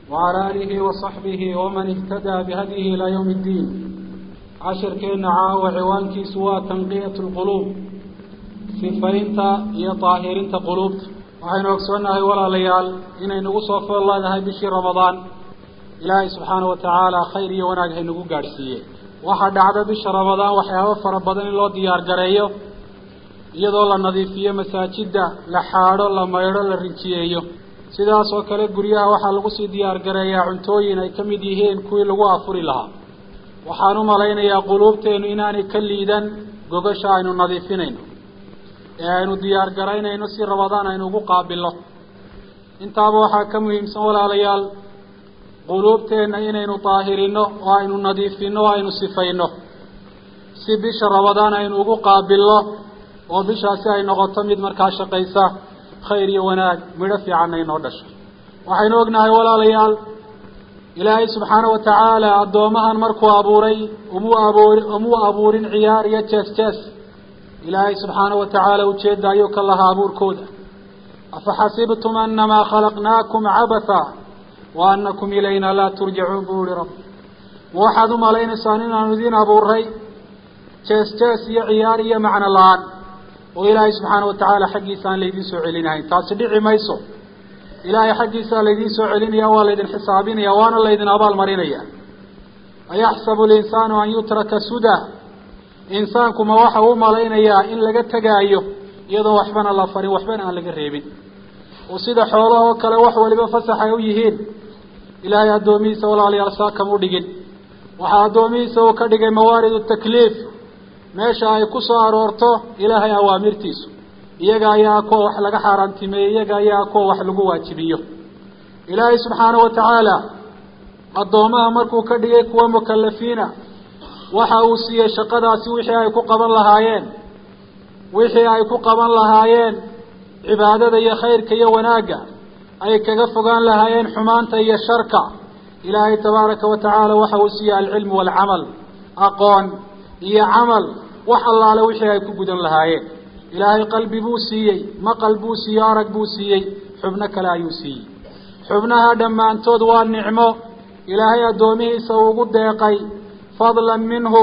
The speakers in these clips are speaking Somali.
وعلى آله وصحبه ومن اهتدى بهديه إلى يوم الدين عشر كينا عاوى عوانكي سوى تنقية القلوب sifaynta iyo daahirinta quluubta waxaynu ogsoonnahay walaalayaal inay nagu soo fool leedahay bishii ramadaan ilaahay subxaana wa tacaala khayr iyo wanaag haynagu gaadhsiiye waxaa dhacda bisha ramadaan waxyaabo fara badan in loo diyaar gareeyo iyadoo la nadiifiyo masaajidda la xaadho la maydho la rinjiyeeyo sidaas oo kale guryaha waxaa lagu sii diyaar gareeyaa cuntooyin ay ka mid yihiin kuwii lagu afuri lahaa waxaan u malaynayaa quluubteennu inaanay ka liidan gogasha aynu nadiifinayno ee aynu diyaar garaynayno si ramadaan aynu ugu qaabilno intaaba waxaa ka muhiimsan walaalayaal quluubteenna inaynu daahirino oo aynu nadiifino o aynu sifayno si bisha ramadaan aynu ugu qaabilno oo bishaasi ay noqoto mid markaa shaqaysa khayr iyo wanaag midho fiicanna inoo dhasho waxaynu ognahay walaalayaal ilaahay subxaana wa tacaala addoomahan markuu abuuray umuu abuur umuu abuurin ciyaar iyo jees jees ilaahay subxaana wa tacaala ujeedda ayuu ka lahaa abuurkooda afaxasibtum anamaa khalaqnaakum cabatha wa anakum ilayna laa turjacuun buu ihi rabbi ma waxaad u malaynaysaan inaanu idiin abuuray jees jees iyo ciyaar iyo macno la-aan oo ilaahay subxaana wa tacaala xaggiisa aan laydiin soo celinahayn taasi dhici mayso ilaahay xaggiisaa laydiin soo celinaya waa laydin xisaabinaya waana laydin abaal marinaya ayaxsabu linsaanu an yutraka suda insaanku ma waxa u malaynayaa in laga tegaayo iyadoon waxbana la farin waxbana aan laga reebin oo sida xoolaha oo kale wax waliba fasax ay u yihiin ilaahay addoomihiisa walaalayaal saa kama dhigin waxaa addoomihiisa uu ka dhigay mawaaridu takliif meesha ay ku soo aroorto ilaahay awaamirtiisu iyaga ayaa kuwa wax laga xaaraantimeeyey iyaga ayaa kuwa wax lagu waajibiyo ilaahay subxaana wa tacaala addoomaha markuu ka dhigay kuwa mukalafiina waxa uu siiyey shaqadaasi wixii ay ku qaban lahaayeen wixii ay ku qaban lahaayeen cibaadada iyo khayrka iyo wanaagga ay kaga fogaan lahaayeen xumaanta iyo sharka ilaahay tabaaraka wa tacaala waxa uu siiyey alcilmu waalcamal aqoon iyo camal wax allaale wixii ay ku gudan lahaayeen ilaahay qalbi buu siiyey maqal buu siiyey arag buu siiyey xubno kale ayuu siiyey xubnaha dhammaantood waa nicmo ilaahay addoomihiisa uu ugu deeqay fadlan minhu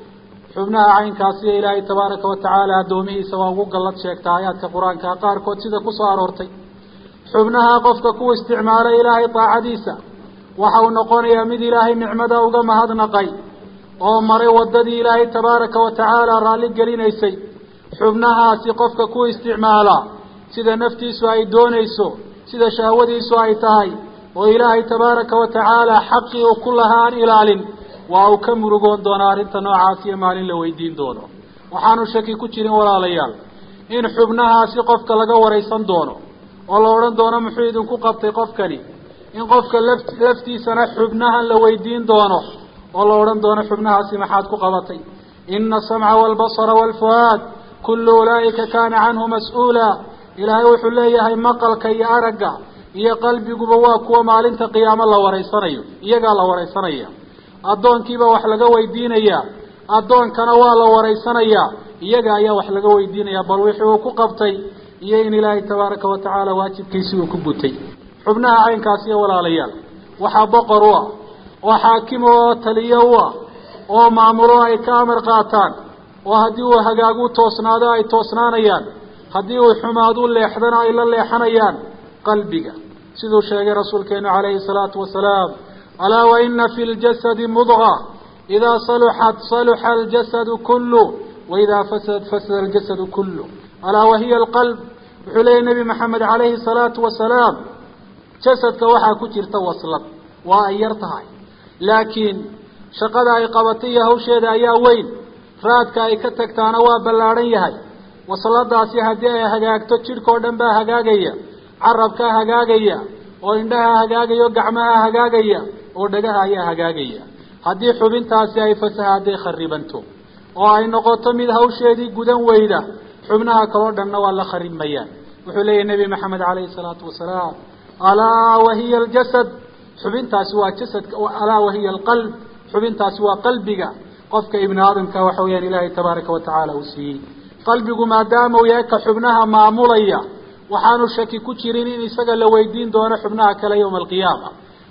xubnaha caynkaasiyo ilaahay tabaaraka wa tacaala addoomihiisa waa ugu gallad sheegta aayaadka qur-aanka qaarkood sida ku soo aroortay xubnaha qofka ku isticmaalay ilaahay daacadiisa waxa uu noqonayaa mid ilaahay nicmada uga mahadnaqay oo maray waddadii ilaahay tabaaraka wa tacaala raalli gelinaysay xubnahaasi qofka ku isticmaalaa sida naftiisu ay doonayso sida shahwadiisu ay tahay oo ilaahay tabaaraka wa tacaala xaqii uu ku lahaa aan ilaalin waa uu ka murugoon doonaa arrinta noocaas iyo maalin la weydiin doono waxaanu shaki ku jirin walaalayaal in xubnahaasi qofka laga waraysan doono oo la odhan doono muxuu idinku qabtay qofkani in qofka laf laftiisana xubnahan la weydiin doono oo la odhan doono xubnahaasi maxaad ku qabatay ina asamca waalbasara waalfu'aad kullu ulaa'ika kaana canhu mas-uula ilaahay wuxuu leeyahay maqalka iyo aragga iyo qalbiguba waa kuwa maalinta qiyaamo la waraysanayo iyagaa la waraysanaya addoonkiiba wax laga weydiinayaa addoonkana waa la waraysanayaa iyaga ayaa wax laga weydiinayaa bal wixii uu ku qabtay iyo in ilaahay tabaaraka wa tacaala waajibkiisii uu ku gutay xubnaha caynkaasi iyo walaalayaal waxaa boqor u ah oo xaakim oo taliyo u ah oo maamulo ay ka amar qaataan oo haddii uu hagaagu toosnaado ay toosnaanayaan haddii uu xumaadu leexdana ay la leexanayaan qalbiga siduu sheegay rasuulkeenu calayhi salaatu wasalaam alaa waina fi ljasadi mudga idaa saluxat saluxa aljasadu kullu waidaa fasadat fasada aljasadu kullu alaa wahiya alqalb wuxuu leeyahy nebi maxamed calayhi salaatu wasalaam jasadka waxaa ku jirta waslad waa ay yar tahay laakiin shaqada ay qabatay iyo hawsheeda ayaa weyn raadka ay ka tagtaana waa ballaadhan yahay wasladaasi haddii ay hagaagto jidhkao dhan baa hagaagaya carabkaa hagaagaya oo indhaha hagaagaya oo gacmaha hagaagaya oo dhagaha ayaa hagaagaya haddii xubintaasi ay fasahaadday kharibanto oo ay noqoto mid hawsheedii gudan weyda xubnaha kaloo dhanna waa la kharibmayaan wuxuu leeyahy nebi maxamed calayhi salaatu wasalaam alaa wahiya aljasad xubintaasi waa jasadka alaa wahiya alqalb xubintaasi waa qalbiga qofka ibni aadamka waxa weyaan ilaahay tabaaraka wa tacaala uu siiyey qalbigu maadaama uu yahay ka xubnaha maamulaya waxaanu shaki ku jirin in isaga la weydiin doono xubnaha kale yowma alqiyaama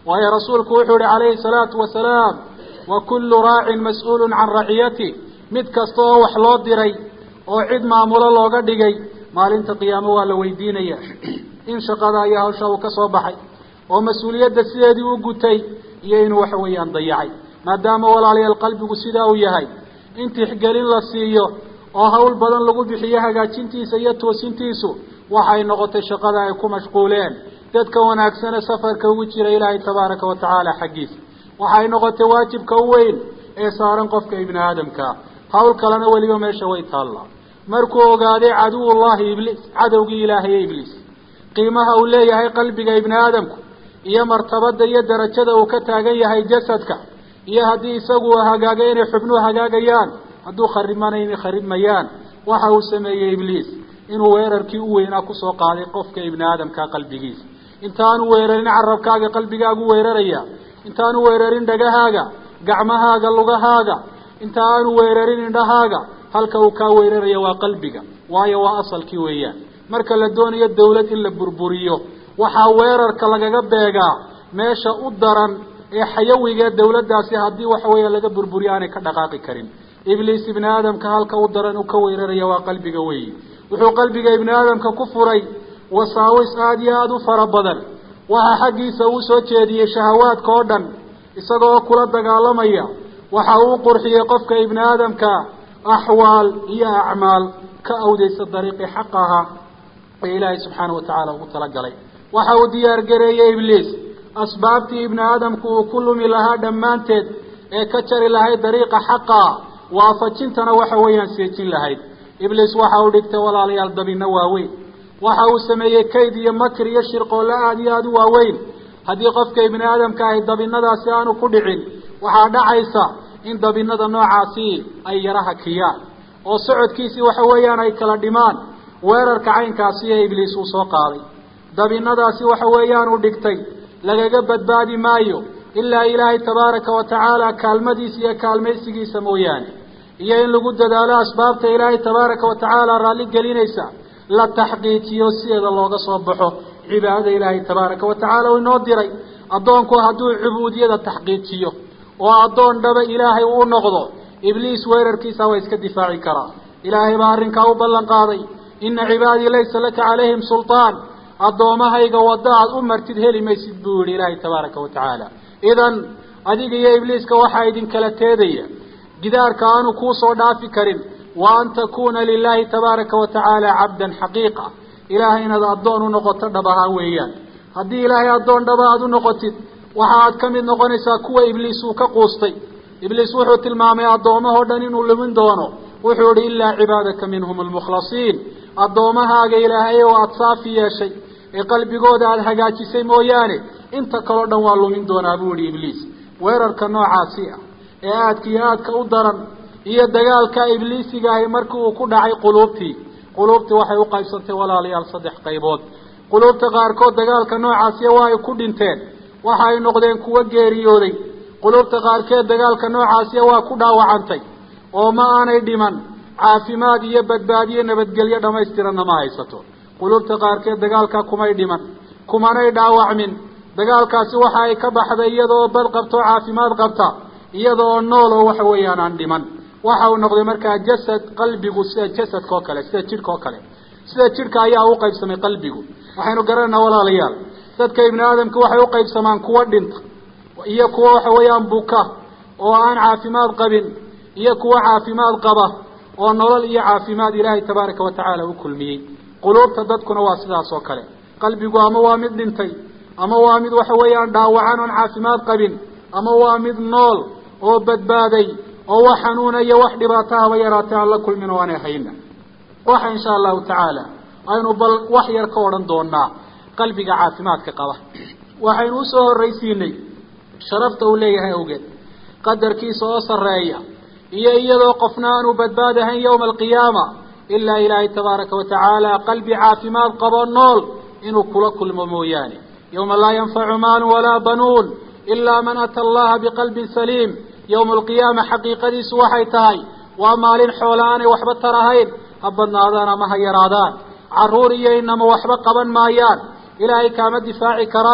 waayo rasuulku wuxuu yihi calayhi salaatu wasalaam wa kullu raacin mas-uulun can raciyati mid kasta oo wax loo diray oo cid maamulo looga dhigay maalinta qiyaamo waa la weydiinaya in shaqada iyo hawsha uu ka soo baxay oo mas-uuliyadda sideedii u gutay iyo inuu waxa weeyaan dayacay maadaama walaalayaal qalbigu sidaa uu yahay in tixgelin la siiyo oo hawl badan lagu bixiyo hagaajintiisa iyo toosintiisu waxay noqotay shaqada ay ku mashquuleen dadka wanaagsane safarka ugu jira ilaahay tabaaraka wa tacaala xaggiisa waxay noqotay waajibka u weyn ee saaran qofka ibni aadamkaa hawl kalena weliba meesha way taallaa markuu ogaaday caduwullahi ibliis cadowgii ilaahay ee ibliis qiimaha uu leeyahay qalbiga ibni aadamku iyo martabada iyo darajada uu ka taagan yahay jasadka iyo haddii isagu uu hagaagay inay xubnuhu hagaagayaan hadduu kharibmana inay kharibmayaan waxa uu sameeyey ibliis inuu weerarkii u weynaa kusoo qaaday qofka ibni aadamkaa qalbigiisa intaanu weerarin carabkaaga qalbigaagu weeraraya intaanu weerarin dhagahaaga gacmahaaga lugahaaga inta aanu weerarin indhahaaga halka uu kaa weeraraya waa qalbiga waayo waa asalkii weeyaan marka la doonayo dawlad in la burburiyo waxaa weerarka lagaga beegaa meesha u daran ee xayawiga dawladdaasi haddii waxa weeya laga burburiyo aanay ka dhaqaaqi karin ibliis ibni aadamka halka u daran uu ka weeraraya waa qalbiga weeyi wuxuu qalbiga ibni aadamka ku furay wasaawis aada iyo aada u fara badan waxaa xaggiisa uu soo jeediyey shahawaadka oo dhan isagoo kula dagaalamaya waxa uu qurxiyey qofka ibni aadamka axwaal iyo acmaal ka awdeysa dariiqii xaq ahaa ee ilaahay subxaana wa tacaala ugu talagalay waxa uu diyaar gareeyey ibliis asbaabtii ibni aadamku uu ku lumi lahaa dhammaanteed ee ka jari lahayd dariiqa xaqaa waafajintana waxa weeyaan seejin lahayd ibliis waxa uu dhigtay walaalayaal dabinno waaweyn waxa uu sameeyey kayd iyo makr iyo shirqoolle aada iyo aada u waaweyn haddii qofka ibni aadamka ahi dabinadaasi aanu ku dhicin waxaa dhacaysa in dabinada noocaasi ay yaraha kiyaan oo socodkiisii waxa weeyaan ay kala dhimaan weerarka caynkaasi ee ibliis uu soo qaaday dabinadaasi waxa weeyaan uu dhigtay lagaga badbaadi maayo ilaa ilaahay tabaaraka wa tacaala kaalmadiisa iyo kaalmaysigiisa mooyaane iyo in lagu dadaalo asbaabta ilaahay tabaaraka wa tacaala raalli gelinaysa la taxqiijiyo sideeda looga soo baxo cibaadada ilaahay tabaaraka wa tacaala uu inoo diray addoonku hadduu cubuudiyada taxqiijiyo oo addoon dhaba ilaahay uu noqdo ibliis weerarkiisa waa iska difaaci karaa ilaahay baa arrinkaa u ballan qaaday ina cibaadii laysa laka calayhim sulطaan addoomahayga wadda aad u martid heli maysid buu yihi ilaahay tabaaraka wa tacaala idan adiga iyo ibliiska waxaa idinkala teedaya gidaarka aanu kuusoo dhaafi karin wa an takuuna lilahi tabaaraka wa tacaala cabdan xaqiiqa ilaahay inaad addoon u noqoto dhab ahaan weeyaan haddii ilaahay addoon dhaba aada u noqotid waxa aad ka mid noqonaysaa kuwa ibliis uu ka quustay ibliis wuxuu tilmaamay addoomahoo dhan inuu lumin doono wuxuu ihi ilaa cibaadaka minhum almukhlasiin addoomahaaga ilaahay oo aada saafi yeeshay ee qalbigooda aada hagaajisay mooyaane inta kaleo dhan waa lumin doonaa buu yihi ibliis weerarka noocaasi ah ee aadka iyo aadka u daran iyo dagaalka ibliisiga ahi markii uu ku dhacay quluubtii quluubtii waxay u qaybsantay walaalayaal saddex qaybood quluubta qaarkood dagaalka noocaasiya waa ay ku dhinteen waxa ay noqdeen kuwo geeriyooday quluubta qaarkeed dagaalka noocaasiya waa ku dhaawacantay oo ma aanay dhiman caafimaad iyo badbaadiyo nabadgelyo dhammaystiranna ma haysato quluubta qaarkeed dagaalkaa kumay dhiman kumanay dhaawacmin dagaalkaasi waxa ay ka baxday iyadaoo bad qabta oo caafimaad qabta iyada oo nool oo waxa weeyaan aan dhiman waxa uu noqday markaa jasad qalbigu sida jasadka oo kale sida jidhka oo kale sida jidhka ayaa u qaybsamay qalbigu waxaynu garanaynaa walaalayaal dadka ibni aadamka waxay u qaybsamaan kuwa dhinta iyo kuwa waxa weeyaan buka oo aan caafimaad qabin iyo kuwa caafimaad qaba oo nolol iyo caafimaad ilaahay tabaaraka wa tacaala u kulmiyey quluubta dadkuna waa sidaas oo kale qalbigu ama waa mid dhintay ama waa mid waxa weeyaan dhaawacan oon caafimaad qabin ama waa mid nool oo badbaaday oo wax xanuuna iyo wax dhibaato haba yaraatay aan la kulmin oo aanay hayna waxa insha allahu tacaala aynu bal wax yar ka odhan doonaa qalbiga caafimaadka qaba waxaynu usoo horraysiinay sharafta uu leeyahay awgeed qadarkiisa oo sarreeya iyo iyadoo qofna aanu badbaadahayn yowma alqiyaama ilaa ilaahay tabaaraka wa tacaala qalbi caafimaad qabo nool inuu kula kulmo mooyaane yowma laa yanfacu maalu walaa banuun ilaa man ata allaha biqalbin saliim yowma alqiyaama xaqiiqadiisu waxay tahay waa maalin xoola aanay waxba tarahayn ha badnaadaan ama ha yaraadaan carruur iyo inama waxba qaban maayaan ilaahay kaama difaaci karaan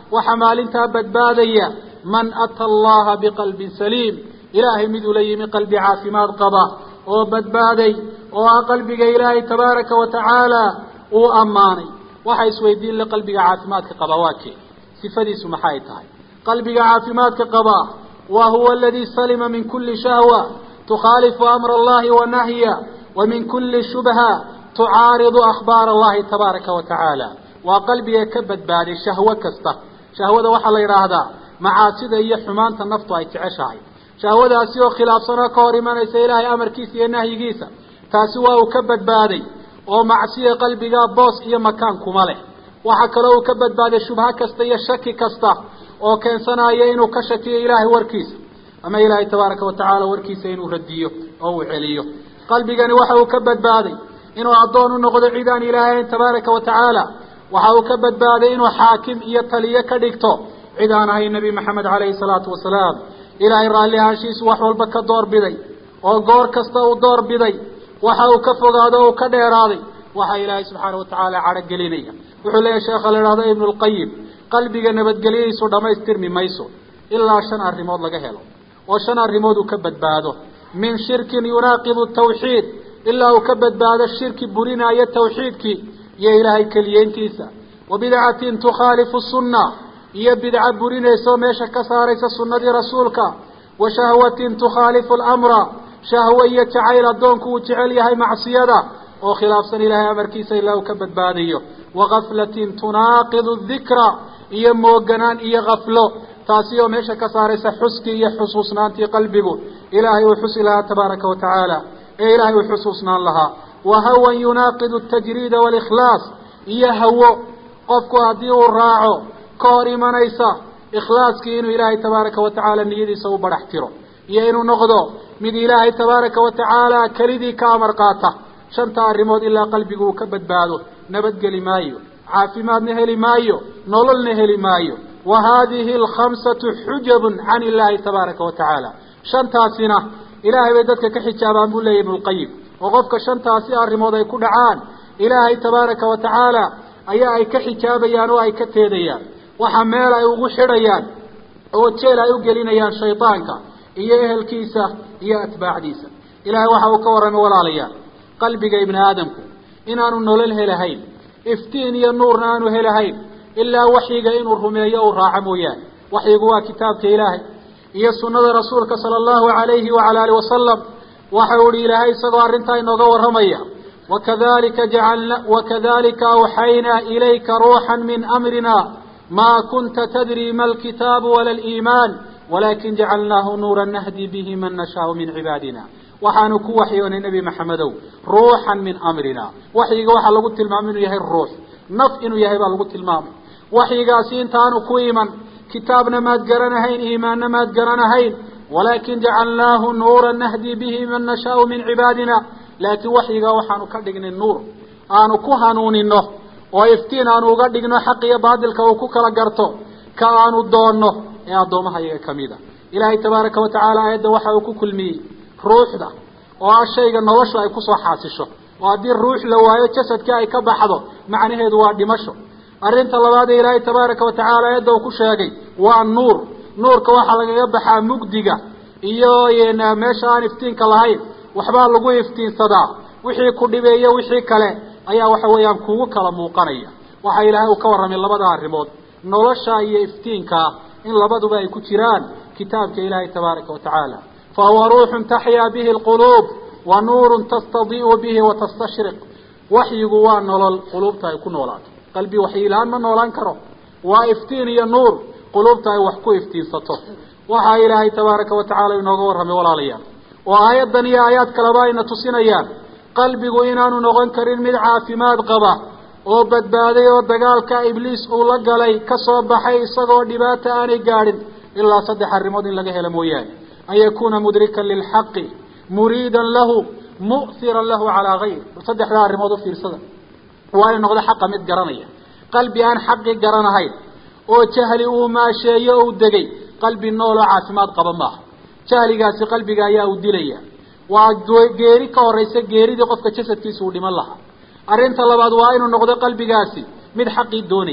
waxa maalintaa badbaadaya man ata allaha biqalbin saliim ilaahay miduu la yimi qalbi caafimaad qaba oo badbaaday oo ah qalbiga ilaahay tabaaraka wa tacaala uu ammaanay waxa isweydiin le qalbiga caafimaadka qaba waa kee sifadiisu maxay tahay qalbiga caafimaadka qaba wa huwa aladii salima min kuli shahwa tukhaalifu amra allahi wa nahya wa min kuli shubha tucaaridu akhbaar allahi tabaaraka wa tacaala waa qalbiga ka badbaaday shahwo kasta shahwada waxaa la yidhaahdaa macaasida iyo xumaanta naftu ay jeceshahay shahwadaasi oo khilaafsanoo ka hor imanaysa ilaahay amarkiisa iyo nahyigiisa taasi waa uu ka badbaaday oo macsiya qalbigaa boos iyo makaan kuma leh waxaa kaloo uu ka badbaaday shubho kasta iyo shaki kasta oo keensanaya inuu ka shakiyo ilaahay warkiisa ama ilaahay tabaaraka wa tacaala warkiisa inuu radiyo oo uu celiyo qalbigani waxa uu ka badbaaday inuu addoon u noqdo cid aan ilaahayn tabaaraka wa tacaala waxa uu ka badbaaday inuu xaakim iyo taliye ka dhigto cid aan ahayn nebi maxamed calayhi salaatu wasalaam ilaahay raalli ahaanshiisu wax walba ka doorbiday oo goor kasta uu doorbiday waxa uu ka fogaado o uu ka dheeraaday waxa ilaahay subxaana wa tacaala cadho gelinaya wuxuu leeyahy sheekha la idhahdo ibnu lqayim qalbiga nabadgelyadiisu dhammaystirmi mayso ilaa shan arrimood laga helo oo shan arrimood uu ka badbaado min shirkin yunaaqidu tawxiid ilaa uu ka badbaado shirki burinaayo tawxiidkii iyo ilaahay keliyeyntiisa wa bidcatin tukhaalifu sunna iyo bidca burinaysa oo meesha ka saaraysa sunnadii rasuulka wa shahwatin tukhaalifu lamra shahwe iyo jacayl addoonku uu jecel yahay macsiyada oo khilaafsan ilaahay amarkiisa ilaa uu ka badbaadayo wa gaflatin tunaaqidu dikra iyo mooganaan iyo kaflo taasi oo meesha ka saaraysa xuskii iyo xusuusnaantii qalbigu ilaahay uu xusi lahaa tabaaraka wa tacaala ee ilaahay uu xusuusnaan lahaa wa hawan yunaaqidu tajriida walikhlaas iyo hawo qofku haddii uu raaco ka hor imanaysa ikhlaaskii inuu ilaahay tabaaraka wa tacaala niyadiisa u badhax tiro iyo inuu noqdo mid ilaahay tabaaraka wa tacaala kelidii ka amar qaata shanta arrimood ilaa qalbigu uu ka badbaado nabadgeli maayo caafimaadna heli maayo nololna heli maayo wa haadihi alkhamsatu xujabun can illaahi tabaaraka wa tacaala shantaasina ilaahay bay dadka ka xijaabaan buu leeyahy ibnulqayim oo qofka shantaasi arrimood ay ku dhacaan ilaahay tabaaraka wa tacaala ayaa ay ka xijaabayaan oo ay ka teedayaan waxa meel ay ugu xidhayaan oo jeel ay u gelinayaan shaydaanka iyo ehelkiisa iyo atbaacdiisa ilaahay waxa uu ka warramay walaalayaal qalbiga ibni aadamku inaanu nolol helahayn iftiin iyo nuurna aanu helahayn ilaa waxyiga inuu rumeeyo uu raaco mooyaane waxyigu waa kitaabka ilaahay iyo sunnada rasuulka sala allahu alayhi wacala alihi wasalam waxa uu ihi ilaahay isagoo arrintaa inooga warramaya wakadalika jacalna wakadalika awxaynaa ilayka ruuxan min amrina ma kunta tadri ma alkitaabu wala aliimaan walakin jacalnaahu nuura nahdi bihi man nashaau min cibaadina waxaanu ku waxyoonay nebi maxamedow ruuxan min amrina waxyiga waxaa lagu tilmaamay inuu yahay ruux naf inuu yahay baa lagu tilmaamay waxyigaasi intaanu ku iman kitaabna maad garanahayn iimaanna maad garanahayn walaakin jacalnaahu nuura nahdi bihi man nashaau min cibaadina laakiin waxyigaa waxaanu ka dhignay nuur aanu ku hanuunino oo iftiin aanu uga dhigno xaq iyo baadilka uu ku kala garto ka aanu doonno ee addoomaha iyaga kamid a ilaahay tabaaraka wa tacaala aayadda waxa uu ku kulmiyey ruuxda oo ah shayga noloshu ay kusoo xaasisho oo haddii ruux la waayo jasadka ay ka baxdo macnaheedu waa dhimasho arrinta labaad ee ilaahay tabaaraka wa tacaala aayadda uu ku sheegay waa nuur nuurka waxaa lagaga baxaa mugdiga iyo meesha aan iftiinka lahayn waxbaa lagu iftiinsadaa wixii ku dhibeeyo wixii kale ayaa waxa weeyaan kugu kala muuqanaya waxa ilaahay uu ka warramay labada arrimood nolosha iyo iftiinkaa in labaduba ay ku jiraan kitaabka ilaahay tabaaraka wa tacaala fahuwa ruuxun taxyaa bihi alquluub wa nuurun tastadii'u bihi wa tastashriq waxyigu waa nolol quluubta ay ku noolaato qalbi waxyilaan ma noolaan karo waa iftiin iyo nuur quluubta ay wax ku iftiinsato waxaa ilaahay tabaaraka wa tacaala inooga warramay walaalayaal oo aayaddan iyo aayaad kaleba ayna tusinayaan qalbigu inaanu noqon karin mid caafimaad qaba oo badbaaday oo dagaalka ibliis uu la galay ka soo baxay isagoo dhibaata aanay gaadhin ilaa saddex arrimood in laga helo mooyaane an yakuuna mudrikan lilxaqi muriidan lahu mu'hiran lahu calaa gayr saddexdaa arrimood u fiirsada waa inu noqdo xaqa mid garanaya qalbi aan xaqi garanahayn oo jahli uu maasheeyo ou degay qalbi nool oo caafimaad qaba maaha jahligaasi qalbiga ayaa u dilaya waa geeri ka horaysa geeridii qofka jasadkiisa uu dhiman lahaa arrinta labaad waa inuu noqdo qalbigaasi mid xaqii doonaya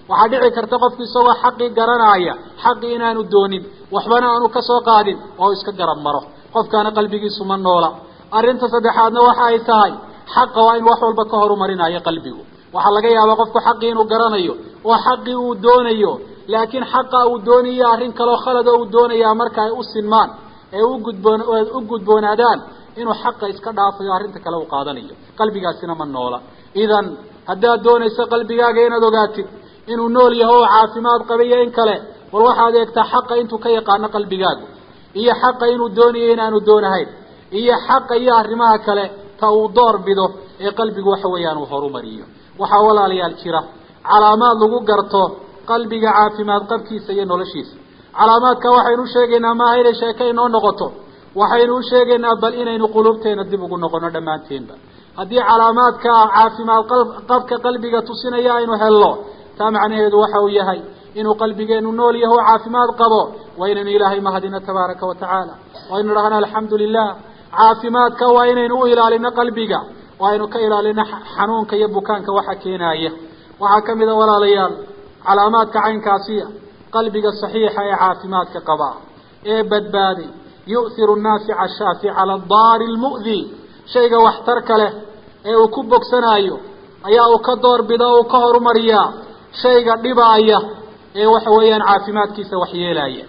waxaa dhici karta qofku isagoo xaqii garanaya xaqii inaanu doonin waxbana aanu ka soo qaadin oo iska garab maro qofkaana qalbigiisu ma noola arrinta saddexaadna waxa ay tahay xaqa waa in wax walba ka horumarinayo qalbigu waxaa laga yaabaa qofku xaqii inuu garanayo oo xaqii uu doonayo laakiin xaqa uu doonayo arrin kaleo khalad oo uu doonayaa marka ay u sinmaan ee ugudboon u gudboonaadaan inuu xaqa iska dhaafayo arrinta kale uu qaadanayo qalbigaasina ma noola idan haddaad doonayso qalbigaaga inaad ogaatid inuu nool yaho oo caafimaad qabayo in kale bal waxaad eegtaa xaqa intuu ka yaqaano qalbigaagu iyo xaqa inuu doonayo inaanu doonahayn iyo xaqa iyo arrimaha kale ta uu door bido ee qalbigu waxa weeyaan uu horumariyo waxaa walaalayaal jira calaamaad lagu garto qalbiga caafimaad qabkiisa iyo noloshiisa calaamaadka waxaynu usheegaynaa maaha inay sheeke inoo noqoto waxaynu usheegaynaa bal inaynu quluubteena dib ugu noqono dhammaanteenba haddii calaamaadka caafimaad qabka qalbiga tusinaya aynu helno taa macnaheedu waxa uu yahay inuu qalbigeenu nool yaho o caafimaad qabo waa inaynu ilaahay mahadino tabaaraka wa tacaala waa ynu dhahno alxamdu lilah caafimaadka waa inaynu u ilaalino qalbiga oo aynu ka ilaalino xanuunka iyo bukaanka waxa keenaya waxaa ka mid a walaalayaal calaamaadka caynkaasiya qalbiga saxiixa ee caafimaadka qaba ee badbaaday yu'hiru naafica shaafic cala daari lmu'di shayga waxtarka leh ee uu ku bogsanaayo ayaa uu ka doorbida o uu ka horumariyaa shayga dhibaaya ee waxa weeyaan caafimaadkiisa waxyeelaya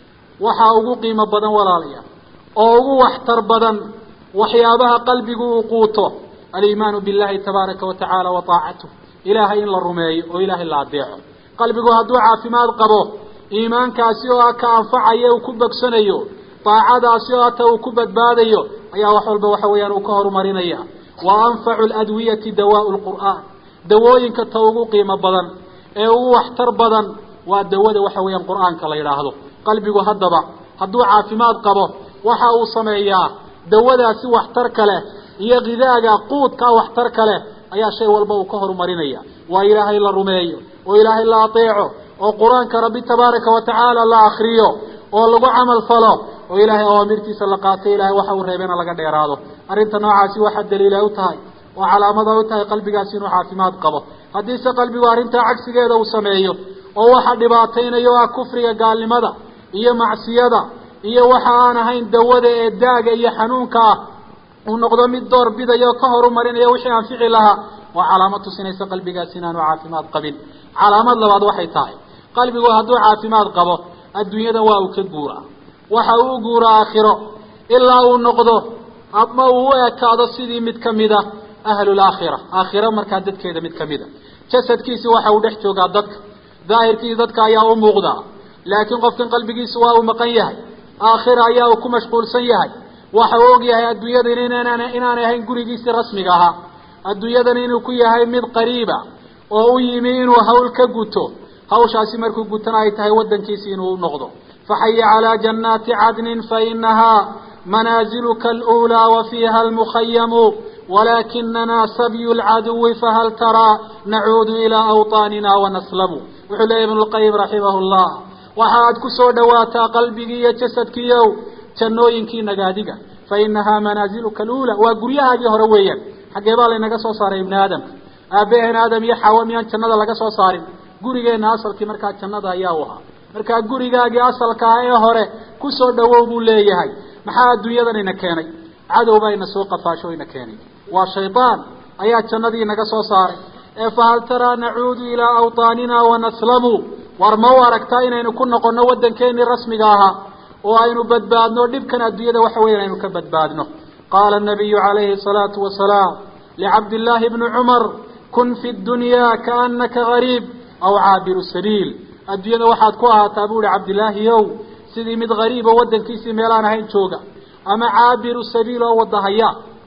waxaa ugu qiimo badan walaalayaal oo ugu waxtar badan waxyaabaha qalbigu uu quuto aliimaanu billahi tabaaraka wa tacaala wa taacatuh ilaahay in la rumeeyo oo ilaahay la adeeco qalbigu hadduu caafimaad qabo iimaankaasi oo ah ka anfacaya uu ku bogsanayo daacadaasi oo ata uu ku badbaadayo ayaa wax walba waxa weeyaan uu ka horumarinaya wa anfacu ladwiyati dawaau lqur'aan dawooyinka ta ugu qiimo badan ee ugu waxtar badan waa dawada waxa weeyaan qur'aanka la yidhaahdo qalbigu haddaba hadduu caafimaad qabo waxa uu sameeyaa dawadaasi waxtarka leh iyo gidaaga quudka waxtarka leh ayaa shay walba uu ka horumarinaya waa ilaahay la rumeeyo oo ilaahay la ateeco oo qur-aanka rabbi tabaaraka wa tacaala la akriyo oo lagu camal falo oo ilaahay awaamirtiisa la qaato ilahay waxa uu reebena laga dheeraado arrinta noocaasi waxaa daliila u tahay oo calaamada u tahay qalbigaasi inuu caafimaad qabo haddiise qalbigu arrintaa cagsigeeda uu sameeyo oo waxa dhibaataynayo ah kufriga gaalnimada iyo macsiyada iyo waxa aan ahayn dawada ee daaga iyo xanuunka ah uu noqdo mid door bidayo ka horumarinaya wixii anfici lahaa waa calaamad tusinaysa qalbigaasi inaanu caafimaad qabin calaamad labaad waxay tahay qalbigu hadduu caafimaad qabo adduunyada waa uu ka guuraa waxa uu u guuraa aakhiro ilaa uu noqdo ama uu u ekaado sidii mid kamid a ahlulaakhira aakhiro markaa dadkeeda mid kamid a jasadkiisi waxa uu dhex joogaa dadka daahirkiisi dadka ayaa u muuqdaa laakiin qofkan qalbigiisa waa uu maqan yahay aakhira ayaa uu ku mashquulsan yahay waxa uu og yahay adduunyadan inaan inaanay ahayn gurigiisii rasmiga ahaa adduunyadan inuu ku yahay mid qariiba oo u yimi inuu hawl ka guto hawshaasi markuu gutana ay tahay waddankiisi inuu noqdo faxaya calaa jannaati cadnin fainahaa manaaziluka aluulaa wa fiiha almukhayamu walaakinana sabyu lcaduwi fahal taraa nacuudu ilaa awطaanina wanaslamu wuxuu leeyahy ibnu lqayim raximah llah waxaad ku soo dhawaataa qalbigii iyo jasadkiiow jannooyinkii nagaadiga fa inahaa manaaziluka aluula waa guryahaagii hore weeyaan xaggee baa laynaga soo saaray ibni aadamka aabaheen aadam iyo xawa miyaan jannada laga soo saarin gurigeenna asalkii markaa jannada ayaa u ahaa markaa gurigaagii asalka ah ee hore ku soo dhawow buu leeyahay maxaa adduunyadan ina keenay cadow baa ina soo qafaasho ina keenay waa shaydaan ayaa jannadii inaga soo saaray ee fahal taraa nacuudu ilaa awطaanina wanaslamu war ma u aragtaa inaynu ku noqonno waddankeenii rasmiga ahaa oo aynu badbaadno dhibkan adduunyada waxa weya aynu ka badbaadno qaala nabiyu calayhi الsalaatu wasalaam licabdillaahi bni cumar kun fi dunya kaanaka gariib aw caabiru sabiil adduunyada waxaad ku ahaataa bu uhi cabdillaahi ow sidii mid gariibo waddankiisii meelaan ahayn jooga ama caabiru sabiil oo wadahaya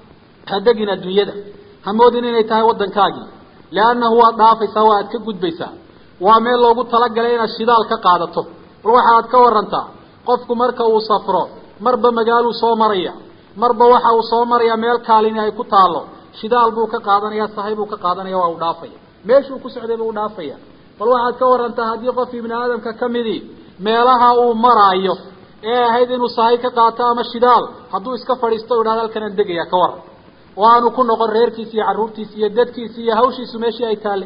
ha degin adduunyada ha moodin inay tahay waddankaagii liannahu waad dhaafaysaa waa aad ka gudbaysaa waa meel loogu talagalay inaad shidaal ka qaadato bal waxaad ka warantaa qofku marka uu safro marba magaaluu soo maraya marba waxa uu soo maraya meel kaalini ay ku taalo shidaal buu ka qaadanaya sahay buu ka qaadanaya waa uu dhaafaya meeshuu ku socday buu udhaafaya bal waxaad ka warantaa haddii qof ibni aadamka ka midii meelaha uu maraayo ee ahayd inuu sahay ka qaato ama shidaal hadduu iska fadhiisto u idhahdo halkanaan degaya ka waran oo aanu ku noqon reerkiisi iyo carruurtiisi iyo dadkiisi iyo hawshiisu meeshii ay taale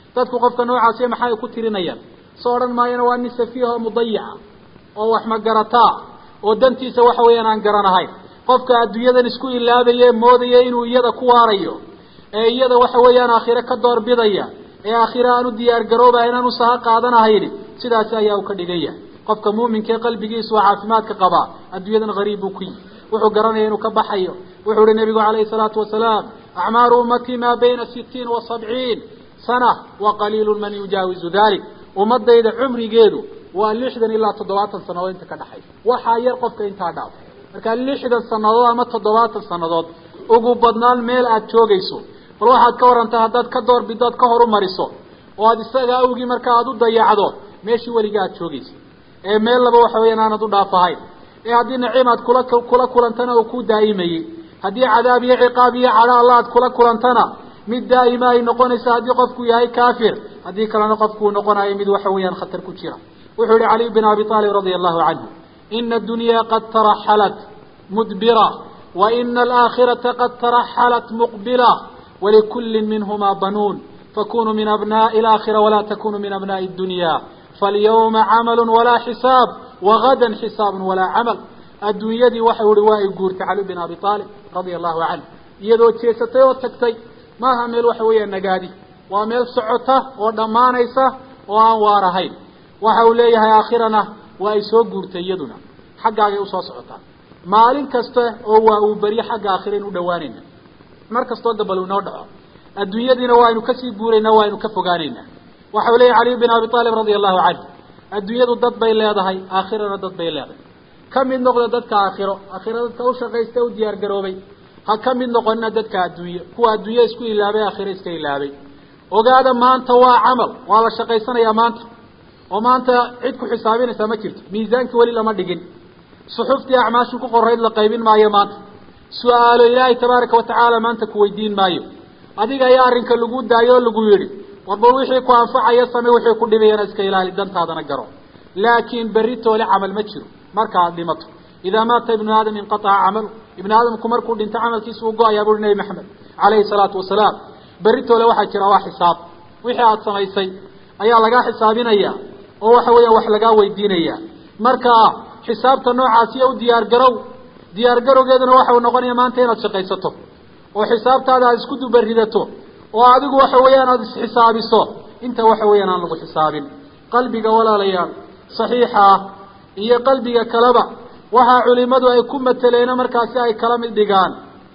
dadku qofka noocaasiya maxay ku tirinayaan soo odhan maayana waa nin safiiha oo mudayica oo wax magarataa oo dantiisa waxa weeyaan aan garanahayn qofka adduunyadan isku ilaabaya moodaya inuu iyada ku waarayo ee iyada waxa weeyaan aakhire ka doorbidaya ee aakhire aan u diyaar garoobaha inaan u saha qaadanahayni sidaasi ayaa uu ka dhigan yahay qofka muuminka ee qalbigiisu waa caafimaadka qabaa adduunyadan hariib buu ku yihi wuxuu garanaya inuu ka baxayo wuxuu ihi nabigu calayhi salaatu wasalaam acmaaru ummatii maa bayna sitiin wa sabciin sana wa qaliilu man yujaawizu dalik ummadayda cumrigeedu waa lixdan ilaa toddobaatan sannadood inta ka dhaxaysa waxaa yar qofka intaa dhaaf markaa lixdan sannadood ama toddobaatan sannadood ugu badnaan meel aada joogayso bal waxaad ka warantaa haddaad ka doorbido ad ka horumariso oo aada isaga awgii markaa aada u dayacdo meeshii weliga aada joogaysa ee meel laba waxa weeyaan aanad u dhaafahayn ee haddii naciim aad kula kula kulantana uu ku daa'imayey haddii cadaab iyo ciqaab iyo cadho alla aad kula kulantana mid daa'ima ay noqonaysa haddii qofku yahay kafir haddii kalena qofku uu noqonayo mid waxa weeyaan khatar ku jira wuxuu yihi caliy bin abi aalib radia allahu canhu ina addunya qad taraxalat mudbira wa ina alaakhirata qad taraxalat muqbila walikulli minhuma banuun fakunuu min abnaءi alaakhira walaa takunuu min abnaءi اdunya falyawma camalu walaa xisaab wagadan xisaabu walaa camal adduunyadii waxau ihi waa ay guurtay cali bin abi aalib radia allahu canhu iyadoo jeesatay oo tagtay maaha meel waxa weeyaan nagaadi waa meel socota oo dhammaanaysa oo aan waar ahayn waxa uu leeyahay aakhirana waa ay soo guurtay iyaduna xaggaagay usoo socotaa maalin kasta oo waa uu beryo xagga aakhira in u dhawaanayna mar kastoo gabal inoo dhaco adduunyadiina waaynu kasii guuraynaa waaynu ka fogaanaynaa waxa uu leeyahy caliy bin abi aalib radia allahu canhu adduunyadu dad bay leedahay aakhirana dad bay leedahay ka mid noqda dadka aakhiro aakhiro dadka ushaqaysta u diyaar garoobay ha ka mid noqonina dadka adduunye kuwa adduunye isku ilaabay aakhiro iska ilaabay ogaada maanta waa camal waa la shaqaysanayaa maanta oo maanta cid ku xisaabinaysaa ma jirto miisaankii weli lama dhigin suxuftii acmaashu ku qorayd la qaybin maayo maanta su-aalo ilaahay tabaaraka watacaala maanta ku weydiin maayo adiga ayaa arrinka lagu daayo oo lagu yidhi warba wixii ku anfacaya same wixii ku dhibayana iska ilaali dantaadana garo laakiin berri toole camal ma jiro marka aada dhimato idaa maata ibnu aadam inqaaca camalu ibnu aadamku markuu dhinto camalkiisa uu go-ayaa buui nebi maxamed calayhi salaatu wasalaam berri toole waxaa jira waa xisaab wixii aada samaysay ayaa lagaa xisaabinaya oo waxa weeyaan wax lagaa weydiinaya marka xisaabta noocaasiya u diyaar garow diyaar garowgeeduna waxa uu noqonaya maanta inaad shaqaysato oo xisaabtaada aada isku dubaridato oo adigu waxa weeyaan aada isxisaabiso inta waxa weeyaan aan lagu xisaabin qalbiga walaalayaal saxiixa ah iyo qalbiga kaleba waxaa culimadu ay ku mateleeno markaasi ay kala mid dhigaan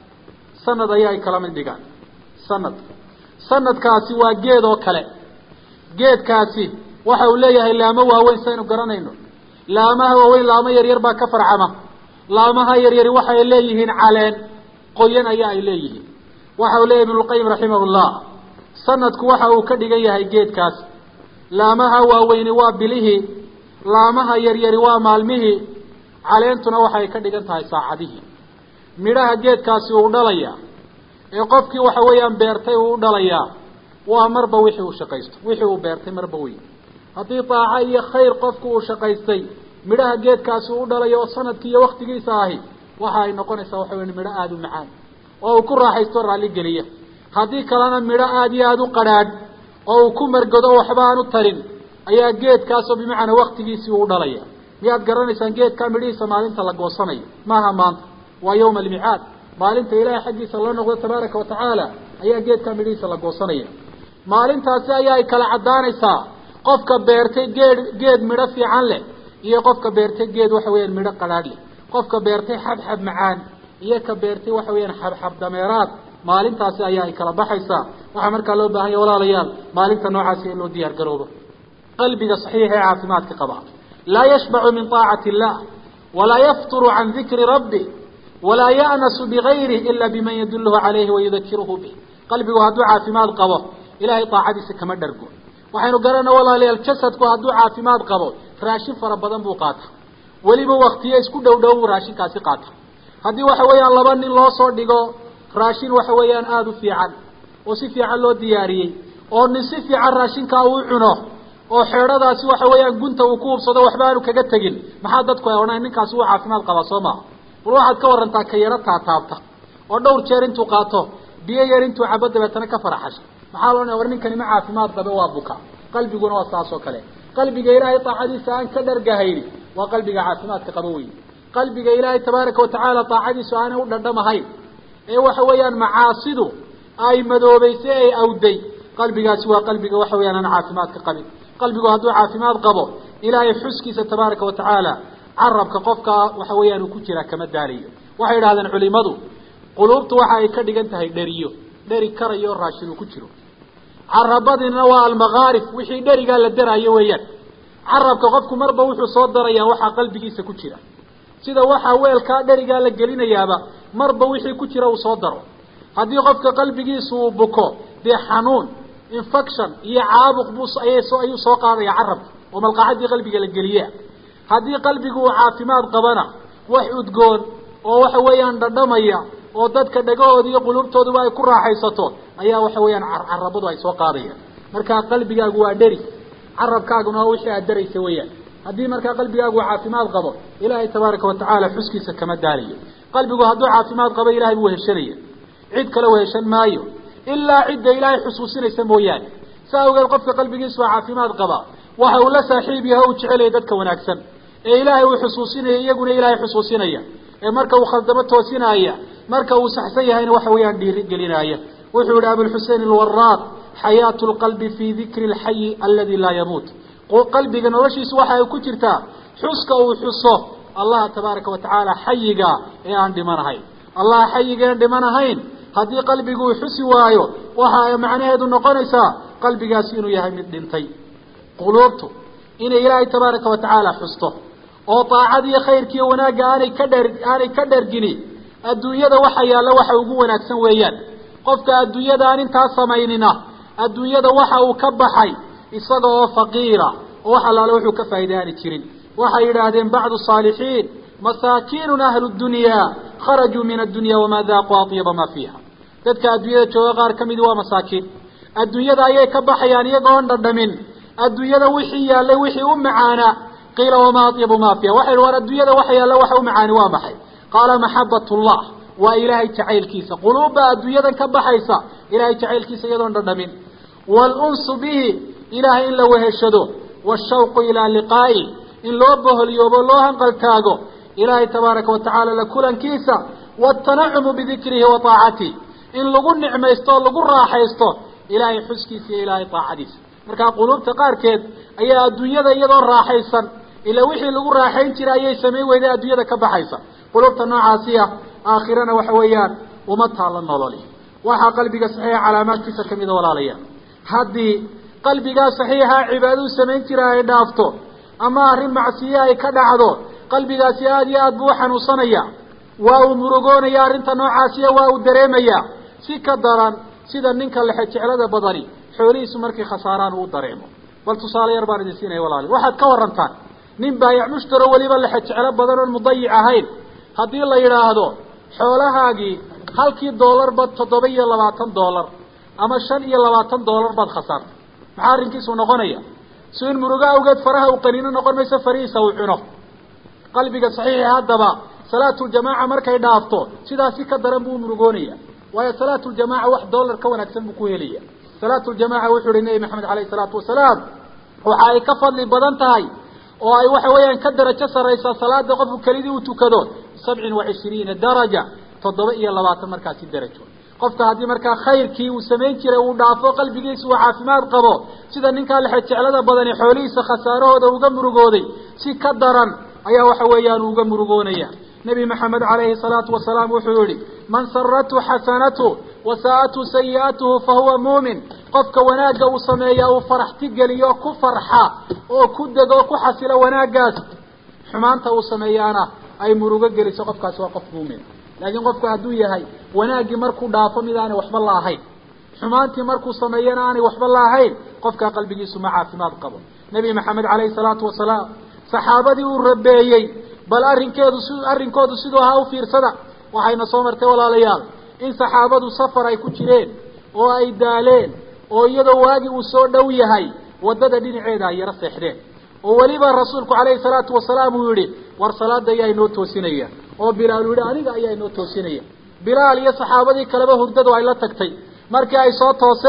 sanad ayaa ay kala mid dhigaan sanad sanadkaasi waa geed oo kale geedkaasi waxa uu leeyahay laamo waaweyn saynu garanayno laamaha waaweyn laamo yaryar baa ka farcama laamaha yaryari waxay leeyihiin caleen qoyan ayaa ay leeyihiin waxa uu leeyahy ibnulqayim raximahullah sanadku waxa uu ka dhigan yahay geedkaasi laamaha waaweyni waa bilihii laamaha yaryari waa maalmihii caleentuna waxay ka dhigan tahay saacadihii midhaha geedkaasi uu dhalayaa ee qofkii waxa weeyaan beertay uu u dhalayaa waa marba wixii uu shaqaysto wixii uu beertay marba wey haddii daaco iyo khayr qofku uu shaqaystay midhaha geedkaasi uu u dhalayo oo sanadkii iyo waktigiisa ahi waxa ay noqonaysaa waxa weya midho aada u macaan oo uu ku raaxaysto raalli geliya haddii kalena midho aada iyo aada u qadhaadh oo uu ku margado waxba aan u tarin ayaa geedkaasoo bimacnaa waktigiisii uu dhalaya miyaad garanaysaan geedkaa midhihiisa maalinta la goosanayo maaha maanta waa yawma almicaad maalinta ilaahay xaggiisa la noqdo tabaaraka watacaala ayaa geedkaa midhihiisa la goosanaya maalintaasi ayaa ay kala caddaanaysaa qofka beertay geed geed midho fiican leh iyo qofka beertay geed waxa weeyaan midho qadhaadh leh qofka beertay xabxab macaan iyo ka beertay waxa weeyaan xabxab dameeraad maalintaasi ayaa ay kala baxaysaa waxaa markaa loo baahan ya walaalayaal maalinta noocaasi in loo diyaar garoobo qalbiga saxiixa ee caafimaadka qaba laa yashbacu min طaacati illah walaa yafturu can dikri rabbi walaa ya'nasu bigayri ila biman yadulhu calayhi wayudakiruhu bih qalbigu hadduu caafimaad qabo ilahay daacadiisa kama dhargo waxaynu garana walaalayaal jasadku hadduu caafimaad qabo raashin fara badan buu qaata weliba waktiyo isku dhow dhow buu raashinkaasi qaata haddii waxa weeyaan laba nin loo soo dhigo raashin waxa weeyaan aada u fiican oo si fiican loo diyaariyey oo nin si fiican raashinkaa uu cuno oo xeedhadaasi waxa weeyaan gunta uu ku hubsado waxba aanu kaga tegin maxaa dadku ay odhanayan ninkaasi wuu caafimaad qabaa soo maha bal waxaad ka warantaa ka yaro taataabta oo dhowr jeer intuu qaato biyo yar intuu cabo dabeetana ka faraxasho maxaa loo war ninkani ma caafimaad qabe waa buka qalbiguna waa saas oo kale qalbiga ilaahay daacadiisa aan ka dhargahayni waa qalbiga caafimaadka qaba wey qalbiga ilaahay tabaaraka watacaala daacadiisu aanay u dhandhamahayn ee waxa weeyaan macaasidu ay madoobeysay ay awday qalbigaasi waa qalbiga waxa weyaan aan caafimaadka qabin qalbigu hadduu caafimaad qabo ilaahay xuskiisa tabaaraka watacaala carabka qofka waxa weeyaan uu ku jiraa kama daalayo waxay idhahdeen culimadu quluubtu waxa ay ka dhigan tahay dheriyo dheri karayo raashin uu ku jiro carabadina waa almakaarif wixii dherigaa la daraayo weeyaan carabka qofku marba wuxuu soo darayaa waxaa qalbigiisa ku jira sida waxaa weelkaa dherigaa la gelinayaaba marba wixii ku jira uu soo daro haddii qofka qalbigiisu uu buko dee xanuun infection iyo caabuq buu ayso ayuu soo qaadaya carabka oo malqacadii qalbiga la geliya haddii qalbigu uu caafimaad qabana wax udgoon oo waxa weeyaan dhadhamaya oo dadka dhagahooda iyo quluubtooduba ay ku raaxaysato ayaa waxa weeyaan carabadu ay soo qaadayaan markaa qalbigaagu waa dheri carabkaaguna waa wixii aad daraysa weeyaan haddii markaa qalbigaagu caafimaad qabo ilaahay tabaaraka watacaala xuskiisa kama daalayo qalbigu hadduu caafimaad qabo ilahay buu weheshanaya cid kale weheshan maayo ilaa cidda ilaahay xusuusinaysa mooyaane sa awgeed qofka qalbigiisu waa caafimaad qaba waxa uu la saaxiib yahay o u jecelaya dadka wanaagsan ee ilaahay uu xusuusinaya iyaguna ilaahay xusuusinaya ee marka uu khaldamo toosinaya marka uu saxsan yahayna waxa weeyaan dhiiri gelinaya wuxuu yihi abulxusein alwaraaq xayaatu lqalbi fii dikri lxayi aladi laa yamuut qalbiga noloshiisu waxa ay ku jirtaa xuska uu xuso allaha tabaaraka watacaala xayiga ee aan dhimanahayn allaha xayiga aan dhimanahayn haddii qalbigu uu xusi waayo waxa ay macnaheedu noqonaysaa qalbigaasi inuu yahay mid dhintay quluubtu inay ilaahay tabaaraka watacaala xusto oo daacadiiyo khayrkiiyo wanaagga aanay ka dher aanay ka dhergini adduunyada waxa yaalla waxa ugu wanaagsan weeyaan qofka adduunyada aan intaa samaynina adduunyada waxa uu ka baxay isaga oo faqiira oo wax allaale wuxuu ka faa'iday aani jirin waxay yidhaahdeen bacdu saalixiin masaakiinun ahlu dunyaa kharajuu min addunya wamaa daaquu atyaba maa fiiha dadka adduunyada jooga qaar ka midi waa masaakiin adduunyada ayay ka baxayaan iyagoon dhadhamin adduunyada wixii yaallay wixii u macaanaa qiila wamaa atyabu maa fiiha waxay war adduunyada waxa yaalla waxa u macaani waa maxay qaala maxabatullah waa ilaahay jacaylkiisa quluubbaa adduunyadan ka baxaysa ilaahay jacaylkiisa iyadoon dhadhamin waalunsu bihi ilaahay in la weheshado washawqu ilaa liqaa'i in loo boholyoobo loo hanqaltaago ilaahay tabaaraka watacaala la kulankiisa waatanacumu bidikrihi wa taacatihi in lagu nicmaysto o lagu raaxaysto ilaahay xuskiisa iyo ilaahay taacadiisa markaa quluubta qaarkeed ayaa adduunyada iyadoo raaxaysan ilaa wixii lagu raaxayn jira ayay samayn weyday adduunyada ka baxaysa quluubta noocaasiya aakhirana waxa weeyaan uma taalla nololi waxaa qalbiga saxiixa calaamaadkiisa kamida walaalayaal haddii qalbigaa saxiixa cibaadadu samayn jira ay dhaafto ama arrin macsiye ay ka dhacdo qalbigaasi aada iyo aad buu u xanuunsanaya waa uu murugoonaya arrinta noocaasiya waa uu dareemaya si ka daran sida ninka lexe jeclada badani xoolihiisu markay khasaaraan uu dareemo bal tusaale yar baan idin siinaya walaali waxaad ka warantaan nin baayac mushtaro weliba lexe jeclo badan oon mudayic ahayn haddii la yidhaahdo xoolahaagii halkii doolarba toddoba iyo labaatan doolar ama shan iyo labaatan doolar baad khasaartay maxaa arrinkiisu noqonaya si in murugo awgeed faraha uu qaniino noqon mayso farihiisa uu cuno qalbiga saxiixi haddaba salaatuljamaaca markay dhaafto sidaasi ka daran buu murugoonaya waayo salaatuljamaaca wax doolar ka wanaagsan buu ku helaya salaatuljamaaca wuxuu uhi nebi maxamed alayhi salaatu wasalaam waxa ay ka fadli badan tahay oo ay waxa weeyaan ka darajo saraysaa salaada qofku kelidii uu tukado sabcin wa cishriina daraja toddoba iyo labaatan markaasi darajo qofka haddii markaa khayrkii uu samayn jiray uu dhaafo qalbigiisa uu caafimaad qabo sida ninkaa lexe jeclada badani xoolihiisa khasaarahooda uga murugooday si ka daran ayaa waxa weeyaan uga murugoonaya nebi maxamed calayhi salaatu wasalaam wuxuu yihi man saratu xasanatu wasaa'atu sayi'atuhu fahuwa muumin qofka wanaagga uu sameeya uu faraxti geliyo ku farxa oo ku dego ku xasilo wanaaggaas xumaanta uu sameeyaana ay murugo geliso qofkaasi waa qof muumin laakiin qofku hadduu yahay wanaaggii markuu dhaafo mid aanay waxba la ahayn xumaantii markuu sameeyana aanay waxba la ahayn qofkaa qalbigiisu ma caafimaad qabo nebi maxamed calayhi salaatu wasalaam saxaabadii uu rabeeyey bal arrinkeedu si arrinkoodu siduu ahaa u fiirsada waxayna soo martay walaalayaal in saxaabadu safar ay ku jireen oo ay daaleen oo iyadoo waagi uu soo dhow yahay waddada dhinaceeda ay yaro seexdeen oo weliba rasuulku calayhi salaatu wasalaam uu yihi war salaada ayaa inoo toosinaya oo bilaal uu yihi aniga ayaa inoo toosinaya bilaal iyo saxaabadii kaleba hurdadu ay la tagtay markii ay soo tooseen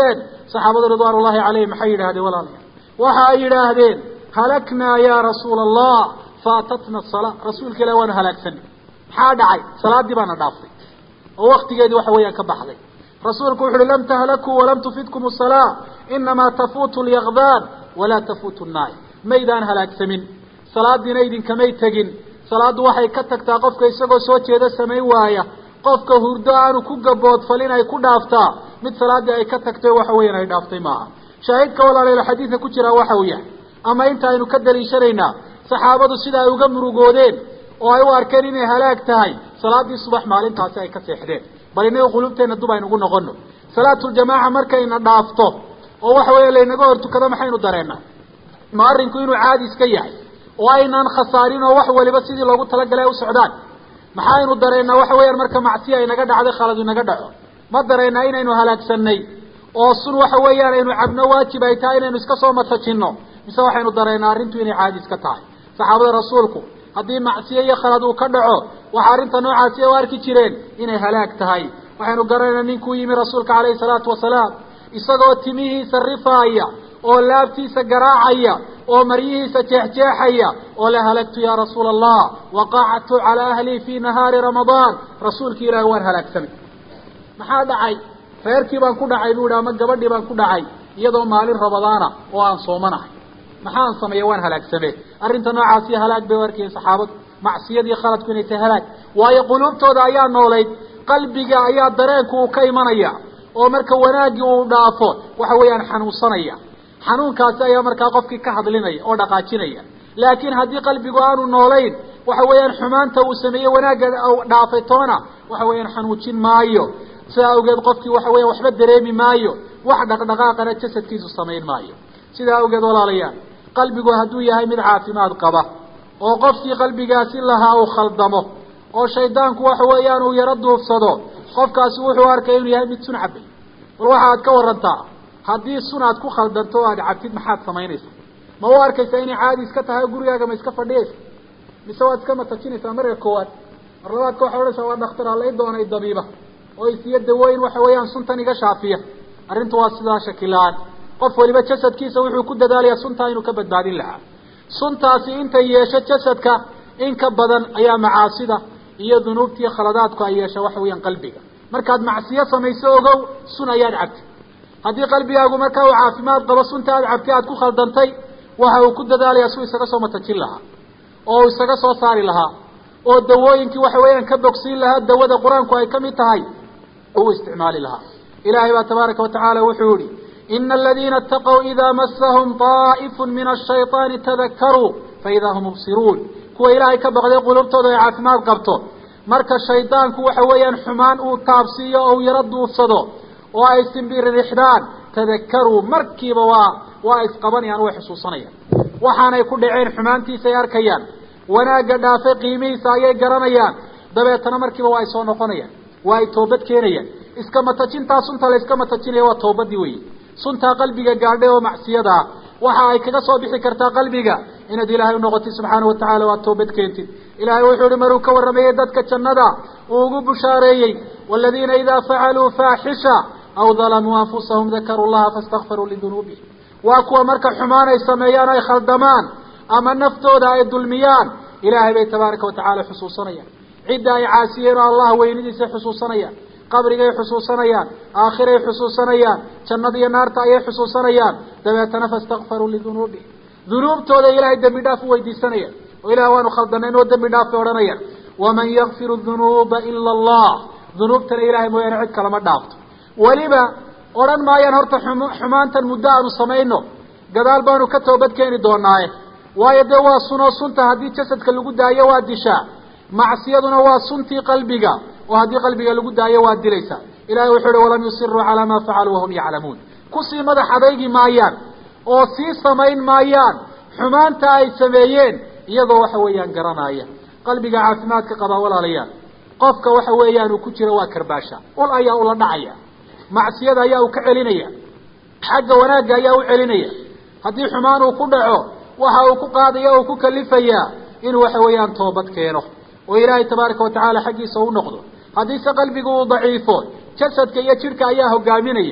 saxaabadu ridwaan ullahi calayhim maxay yidhahdeen walaalayaal waxa ay yidhaahdeen halaknaa ya rasuula allah faatatna asala rasuulka ilahi waanu halaagsanay maxaa dhacay salaadii baana dhaaftay oo waktigeedii waxa weeyaan ka baxday rasuulku wuxu uhi lam tahlakuu walam tufidkum asalaa inamaa tafuutu lyaqdaan walaa tafuutu nnaay maydaan halaagsamin salaadiina idinkamay tegin salaaddu waxay ka tagtaa qofka isagoo soo jeeda samayn waaya qofka hurdo aanu ku gaboodfalin ay ku dhaaftaa mid salaaddii ay ka tagtay waxa weeyaan ay dhaaftay maaha shaahidka walaalayaal xadiidka ku jiraa waxa uu yahay ama inta aynu ka daliishanaynaa saxaabadu sida ay uga murugoodeen oo ay u arkeen inay halaag tahay salaaddii subax maalintaasi ay ka seexdeen bal inaga qulubteenna dub aynugu noqono salaatuljamaaca markayna dhaafto oo waxa weeya laynaga hor tukado maxaynu dareennaa ma arrinku inuu caadi iska yahay oo aynaan khasaarin oo wax waliba sidii loogu talagalay ay u socdaan maxaynu dareennaa waxa weeyaan marka macsiya inaga dhacday khalad inaga dhaco ma dareennaa inaynu halaagsanay oo sun waxa weeyaan aynu cabno waajib ay tahay inaynu iska soo matajinno mise waxaynu dareennaa arrintu inay caadi iska tahay saxaabada rasuulku haddii macsiye iyo khalad uu ka dhaco waxa arrinta noocaasi u arki jireen inay halaag tahay waxaynu garanaynaa ninkuu yimi rasuulka calayhi salaatu wasalaam isagoo timihiisa rifaaya oo laabtiisa garaacaya oo maryihiisa jeexjeexaya oo la halagtu yaa rasuula allah waqactu calaa ahlii fii nahaari ramadaan rasuulkii ilaahi waan halaagsamay maxaa dhacay reerkii baan ku dhacay buu ihi ama gabadhii baan ku dhacay iyadoo maalin ramadaana oo aan soomanahay maxaan sameeya waan halaagsamee arrinta noocaasi halaag bay u arkayeen saxaabadu macsiyadii khaladku inay tahay halaag waayo quluubtooda ayaa noolayd qalbiga ayaa dareenku uu ka imanaya oo marka wanaaggii uu dhaafo waxa weeyaan xanuunsanaya xanuunkaasi ayaa markaa qofkii ka hadlinaya oo dhaqaajinaya laakiin haddii qalbigu aanu noolayn waxa weeyaan xumaanta uu sameeyey wanaagga dhaafay toona waxa weeyaan xanuujin maayo sidaa awgeed qofkii waxa weya waxba dareemi maayo wax dhaqdhaqaaqana jasadkiisu samayn maayo sidaa awgeed walaalayaal qalbigu hadduu yahay mid caafimaad qaba oo qofkii qalbigaasi lahaa uu khaldamo oo shaydaanku waxa weeyaan uu yaro duufsado qofkaasi wuxuu arkay inuu yahay mid sun cabay bal waxa aad ka warantaa haddii sun aad ku khaldanto o aad cabtid maxaad samaynaysaa ma u arkaysaa inay caadi iska tahay oo gurigaaga ma iska fadhiyaysa mise waad iska matajinaysaa marka koowaad mar labaadka waxaad odhanaysaa waa dhakhtar halay doonay dabiiba oo isiyo dawooyin waxa weeyaan suntan iga shaafiya arrintu waa sidaa shakila-aan qof waliba jasadkiisa wuxuu ku dadaalayaa suntaa inuu ka badbaadin lahaa suntaasi intay yeesho jasadka in ka badan ayaa macaasida iyo dunuubtiiyo khaladaadku ay yeesha waxa weeyaan qalbiga markaad macsiyo samayso ogow sun ayaad cabtay haddii qalbigaagu markaa uu caafimaad qabo sunta aad cabtay aad ku khaldantay waxa uu ku dadaalayaa suu isaga soo matajin lahaa oo uu isaga soo saari lahaa oo dawooyinkii waxa weeyaan ka bogsiin lahaa dawada qur-aanku ay ka mid tahay uu isticmaali lahaa ilaahay baa tabaaraka watacaala wuxuu yihi ina aladiina ataqow idaa masahum taa'ifun min ashayطaani tadakaruu faidaa hum mubsiruun kuwa ilaahay ka baqday qulubtooda ay caafimaad qabto marka shaydaanku waxa weeyaan xumaan uu taabsiiyo oo uu yaro duufsado oo ay simbiririxdaan tadakaruu markiiba waa waa isqabanayaan way xusuusanayaan waxaanay ku dhaceen xumaantiisa ay arkayaan wanaagga dhaafay qiimihiisa ayay garanayaan dabeetana markiiba waa ay soo noqonayaan waa ay toobad keenayaan iska matajintaa sunta la iska matajinaya waa toobadii weyi suntaa qalbiga gaadhay oo macsiyada ah waxa ay kaga soo bixi kartaa qalbiga inaad ilaahay unoqotid subxaana watacaala waa toobad keentid ilahay wuxuu ihi maruu ka warramayey dadka jannada uu ugu bushaareeyey waladiina idaa facaluu faaxisha aw dalamuu anfusahum dakaruu llaha faastakfaruu lidunuubihim waa kuwa marka xumaan ay sameeyaan ay khaldamaan ama naftooda ay dulmiyaan ilaahay bay tabaaraka watacaala xusuusanayaan cidda ay caasiyeen oo allah weynidiisay xusuusanayaan qabrigay xusuusanayaan aakhiray xusuusanayaan jannada iyo naarta ayay xusuusanayaan dabeetana faastakfaruu lidunuubihim dunuubtooda ilaahay dembi dhaaf u weydiisanayaan oo ilaah waanu khaldanayn oo dembi dhaaf bay odhanayaan waman yakfiru dunuuba ila allah dunuubtana ilahay mooyaane cid kalama dhaafto weliba odhan maayaan horta xumaantan muddo aanu samayno gadaal baanu ka toobad keeni doonaaye waayo dee waa sunoo sunta haddii jasadka lagu daayo waa dishaa macsiyaduna waa suntii qalbiga oo haddii qalbiga lagu daayo waa dilaysaa ilahay wuxuu uhi walam yusiruu calaa maa facaluu wahum yaclamuun kusii madax adaygi maayaan oo sii samayn maayaan xumaanta ay sameeyeen iyagoo waxa weeyaan garanaya qalbiga caafimaadka qabaa walaalayaal qofka waxa weeyaan uu ku jiro waa karbaasha ul ayaa ula dhacaya macsiyada ayaa uu ka celinaya xagga wanaagga ayaa u celinaya haddii xumaan uu ku dhaco waxa uu ku qaadaya o uu ku kalifayaa inuu waxa weeyaan toobad keeno oo ilaahay tabaaraka watacaala xaggiisa u noqdo haddiise qalbigu uu daciifo jasadka iyo jidhka ayaa hogaaminaya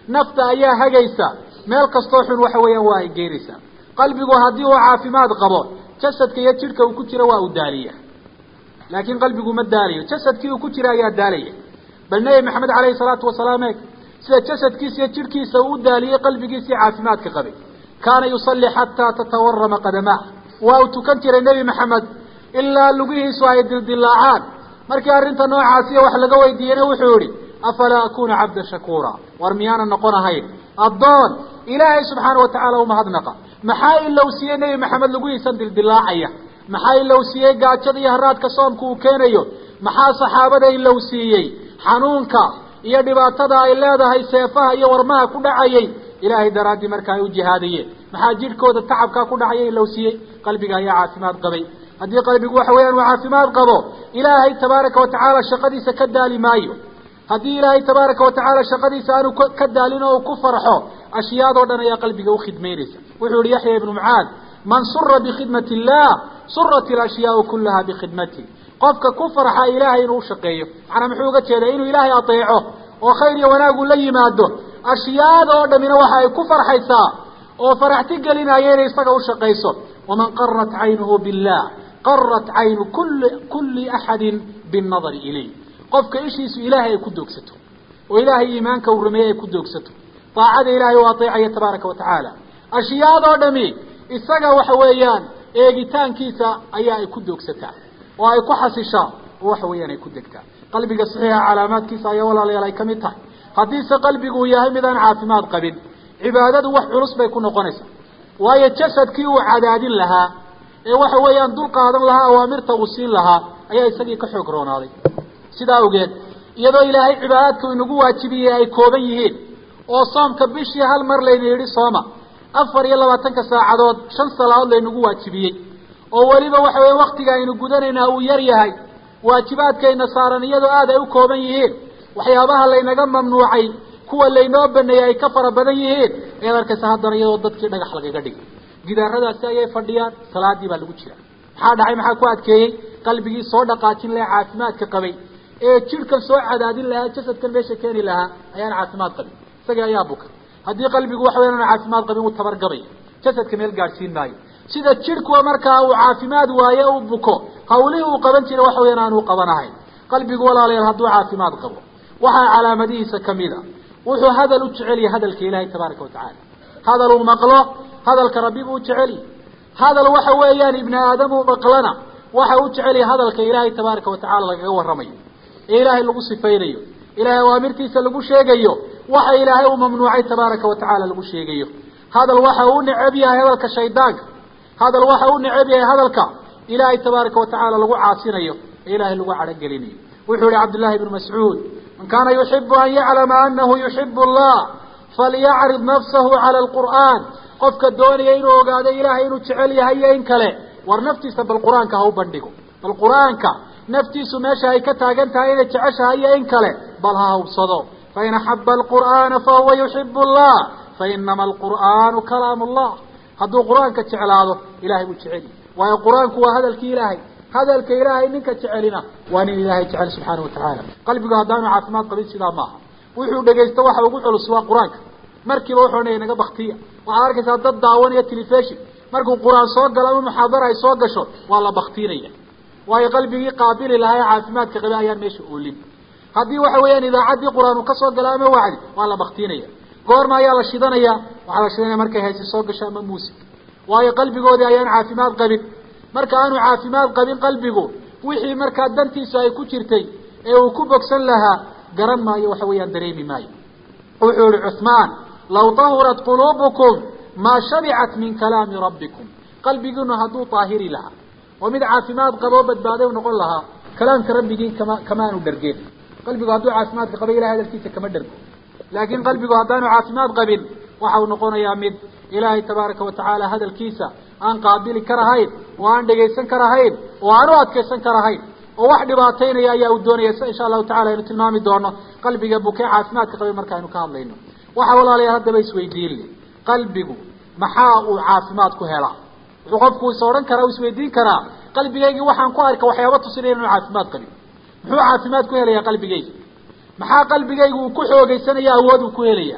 nafta ayaa hagaysa meel kastoo xun waxa weeyaan waa ay geynaysaa qalbigu haddii uu caafimaad qabo jasadka iyo jidhka uu ku jiro waa uu daaliya laakiin qalbigu ma daalayo jasadkii uu ku jira ayaa daalaya bal nebi maxamed caleyhi salaatu wasalaam eeg sida jasadkiisa iyo jidhkiisa uu daaliyey qalbigiisii caafimaadka qabay kaana yusalli xataa tatawarama qadamaa waa uu tukan jiray nebi maxamed ilaa lugihiisu ay dildilaacaan markii arrinta noocaasiya wax laga weydiiyeyna wuxuu yihi afalaa akuna cabda shakuura war miyaana noqon ahayn addoon ilaahay subxaana watacaala umahadnaqa maxaa ilowsiiyey nebi maxamed lugihiisan dildilaacaya maxaa ilowsiiyey gaajada iyo haraadka soomka uu keenayo maxaa saxaabada ilowsiiyey xanuunka iyo dhibaatada ay leedahay seefaha iyo warmaha ku dhacayay ilaahay daraaddii marka ay u jihaadayeen maxaa jidhkooda tacabkaa ku dhacaya ilowsiiyey qalbiga ayaa caafimaad qabay haddii qalbigu waxa weeyaan uu caafimaad qabo ilaahay tabaaraka watacaala shaqadiisa ka daali maayo haddii ilaahay tabaaraka watacaala shaqadiisa aanu ka daalin oo uu ku farxo ashyaadoo dhan ayaa qalbiga ukhidmaynaysa wuxuu yihi yaxya ibnu mucaad man sura bikhidmati illah surat ilashyaau kullaha bikhidmati qofka ku farxa ilaahay inuu ushaqeeyo macnaa muxuu uga jeedaa inuu ilaahay adeeco oo khayr iyo wanaagu la yimaado ashyaada oo dhamina waxa ay ku farxaysaa oo faraxti gelinaya inay isaga ushaqayso waman qarat caynuhu billah qarat caynu kuli kuli axadin binnadari ilayh qofka ishiisu ilaahay ay ku doogsato oo ilaahay iimaanka uu rumeeyey ay ku doogsato daacada ilaahay u adeecaya tabaaraka watacaala ashyaadoo dhami isaga waxa weeyaan eegitaankiisa ayaa ay ku doogsataa oo ay ku xasishaa oo waxa weeyaan ay ku degtaa qalbiga saxiixa calaamaadkiisa ayaa walaalayaal ay ka mid tahay haddiise qalbigu uu yahay mid aan caafimaad qabin cibaadadu wax culus bay ku noqonaysaa waayo jasadkii uu cadaadin lahaa ee waxa weeyaan dul qaadan lahaa awaamirta uu siin lahaa ayaa isagii ka xoog roonaaday sidaa awgeed iyadoo ilaahay cibaadaadka inagu waajibiyey ay kooban yihiin oo soomka bishii hal mar layna yidhi sooma afar iyo labaatanka saacadood shan salaadood laynagu waajibiyey oo weliba waxa weeye waktiga aynu gudanaynaa uu yar yahay waajibaadkayna saaran iyadoo aad ay u kooban yihiin waxyaabaha laynaga mamnuucay kuwa laynoo baneeyey ay ka fara badan yihiin ayaad arkaysa haddana iyadoo dadkii dhagax lagaga dhigay gidaaradaasi ayay fadhiyaan salaadii baa lagu jira maxaa dhacay maxaa ku adkeeyey qalbigii soo dhaqaajin lahaa caafimaadka qabay ee jidhkan soo cadaadin lahaa jasadkan meesha keeni lahaa ayaan caafimaad qabin isagii ayaa buka haddii qalbigu waxa weyan aan caafimaad qabin uu tabargabay jasadka meel gaadhsiin maayo sida jidhkuwa markaa uu caafimaad waaye uu buko hawlihii uu qaban jiray waxa weyaan aanu qabanahayn qalbigu walaalayaal hadduu caafimaad qabo waxaa calaamadihiisa kamid a wuxuu hadal u jecel yahay hadalka ilaahay tabaaraka watacaala hadal uu maqlo hadalka rabbi buu jecel yahay hadal waxa weeyaan ibni aadam uu maqlana waxa u jecel yahay hadalka ilaahay tabaaraka watacaala lagaga warramayo ee ilaahay lagu sifaynayo ilaahay awaamirtiisa lagu sheegayo waxa ilaahay uu mamnuucay tabaaraka watacaala lagu sheegayo hadal waxa uu necab yahay hadalka shaydaanka hadal waxa uu necab yahay hadalka ilaahay tabaaraka watacaala lagu caasinayo ee ilaahay lagu cadhogelinayo wuxuu yihi cabdullahi ibnu mascuud man kaana yuxibu an yaclama anahu yuxibu allah falyacriض nafsahu cala alqur'aan qofka doonaya inuu ogaado ilaahay inuu jecel yahay iyo in kale war naftiisa bal qur-aanka ha u bandhigo bal qur-aanka naftiisu meesha ay ka taagan tahay inay jeceshahay iyo in kale bal ha hubsado fain axaba alqur'aana fahuwa yuxibu allah fainama alqur'aanu kalaam allah hadduu qur-aanka jeclaado ilahay buu jecel waayo qur-aanku waa hadalkii ilaahay hadalka ilaahay ninka jecelina waa nin ilaahay jecel subxaana watacaala qalbigu haddaanu caafimaad qabin sidaa maaha wuxuu dhegaysto waxa ugu culus waa qur-aanka markiiba wuxuu odhanaya naga baktiya waxaad arkaysaa dad daawanaya telefishon markuu qur-aan soo galo ama muxaadara ay soo gasho waa la baktiinaya waayo qalbigii qaabili lahaa ee caafimaadka qabe ayaan meesha oolin haddii waxa weeyaan idaacaddii qur-aan uu kasoo galo ama wacdi waa la baktiinaya goorma ayaa la shidanaya waxaa la shidanaya markay haysi soo gasho ama muusig waayo qalbigoodii ayaan caafimaad qabin marka aanu caafimaad qabin qalbigu wixii markaa dantiisu ay ku jirtay ee uu ku bogsan lahaa garan maayo waxa weeyaan dareemi maayo wuxuu yihi cuثmaan law tahurat quluubukum maa shabicat min kalaami rabbikum qalbigiinu hadduu daahiri lahaa oo mid caafimaad qaboo badbaaday u noqon lahaa kalaamka rabbigii kama kamaanu dhargeen qalbigu hadduu caafimaadka qaba ilahay hadalkiisa kama dhargo laakiin qalbigu haddaanu caafimaad qabin waxa uu noqonayaa mid ilaahay tabaaraka watacaala hadalkiisa aan qaabili karahayn oo aan dhegaysan karahayn oo aan u adkaysan karahayn oo wax dhibaataynaya ayaa uu doonaya s insha allahu tacala aynu tilmaami doono qalbiga bukee caafimaadka qabay markaaynu ka hadlayno waxa walaalayaal haddaba isweydiinle qalbigu maxaa uu caafimaad ku helaa wuxuu qofku is odhan karaa u isweydiin karaa qalbigaygii waxaan ku arka waxyaaba tusinaya inuu caafimaad qabin muxuu caafimaad ku helaya qalbigayga maxaa qalbigaygu uu ku xoogeysanaya awood uu ku helaya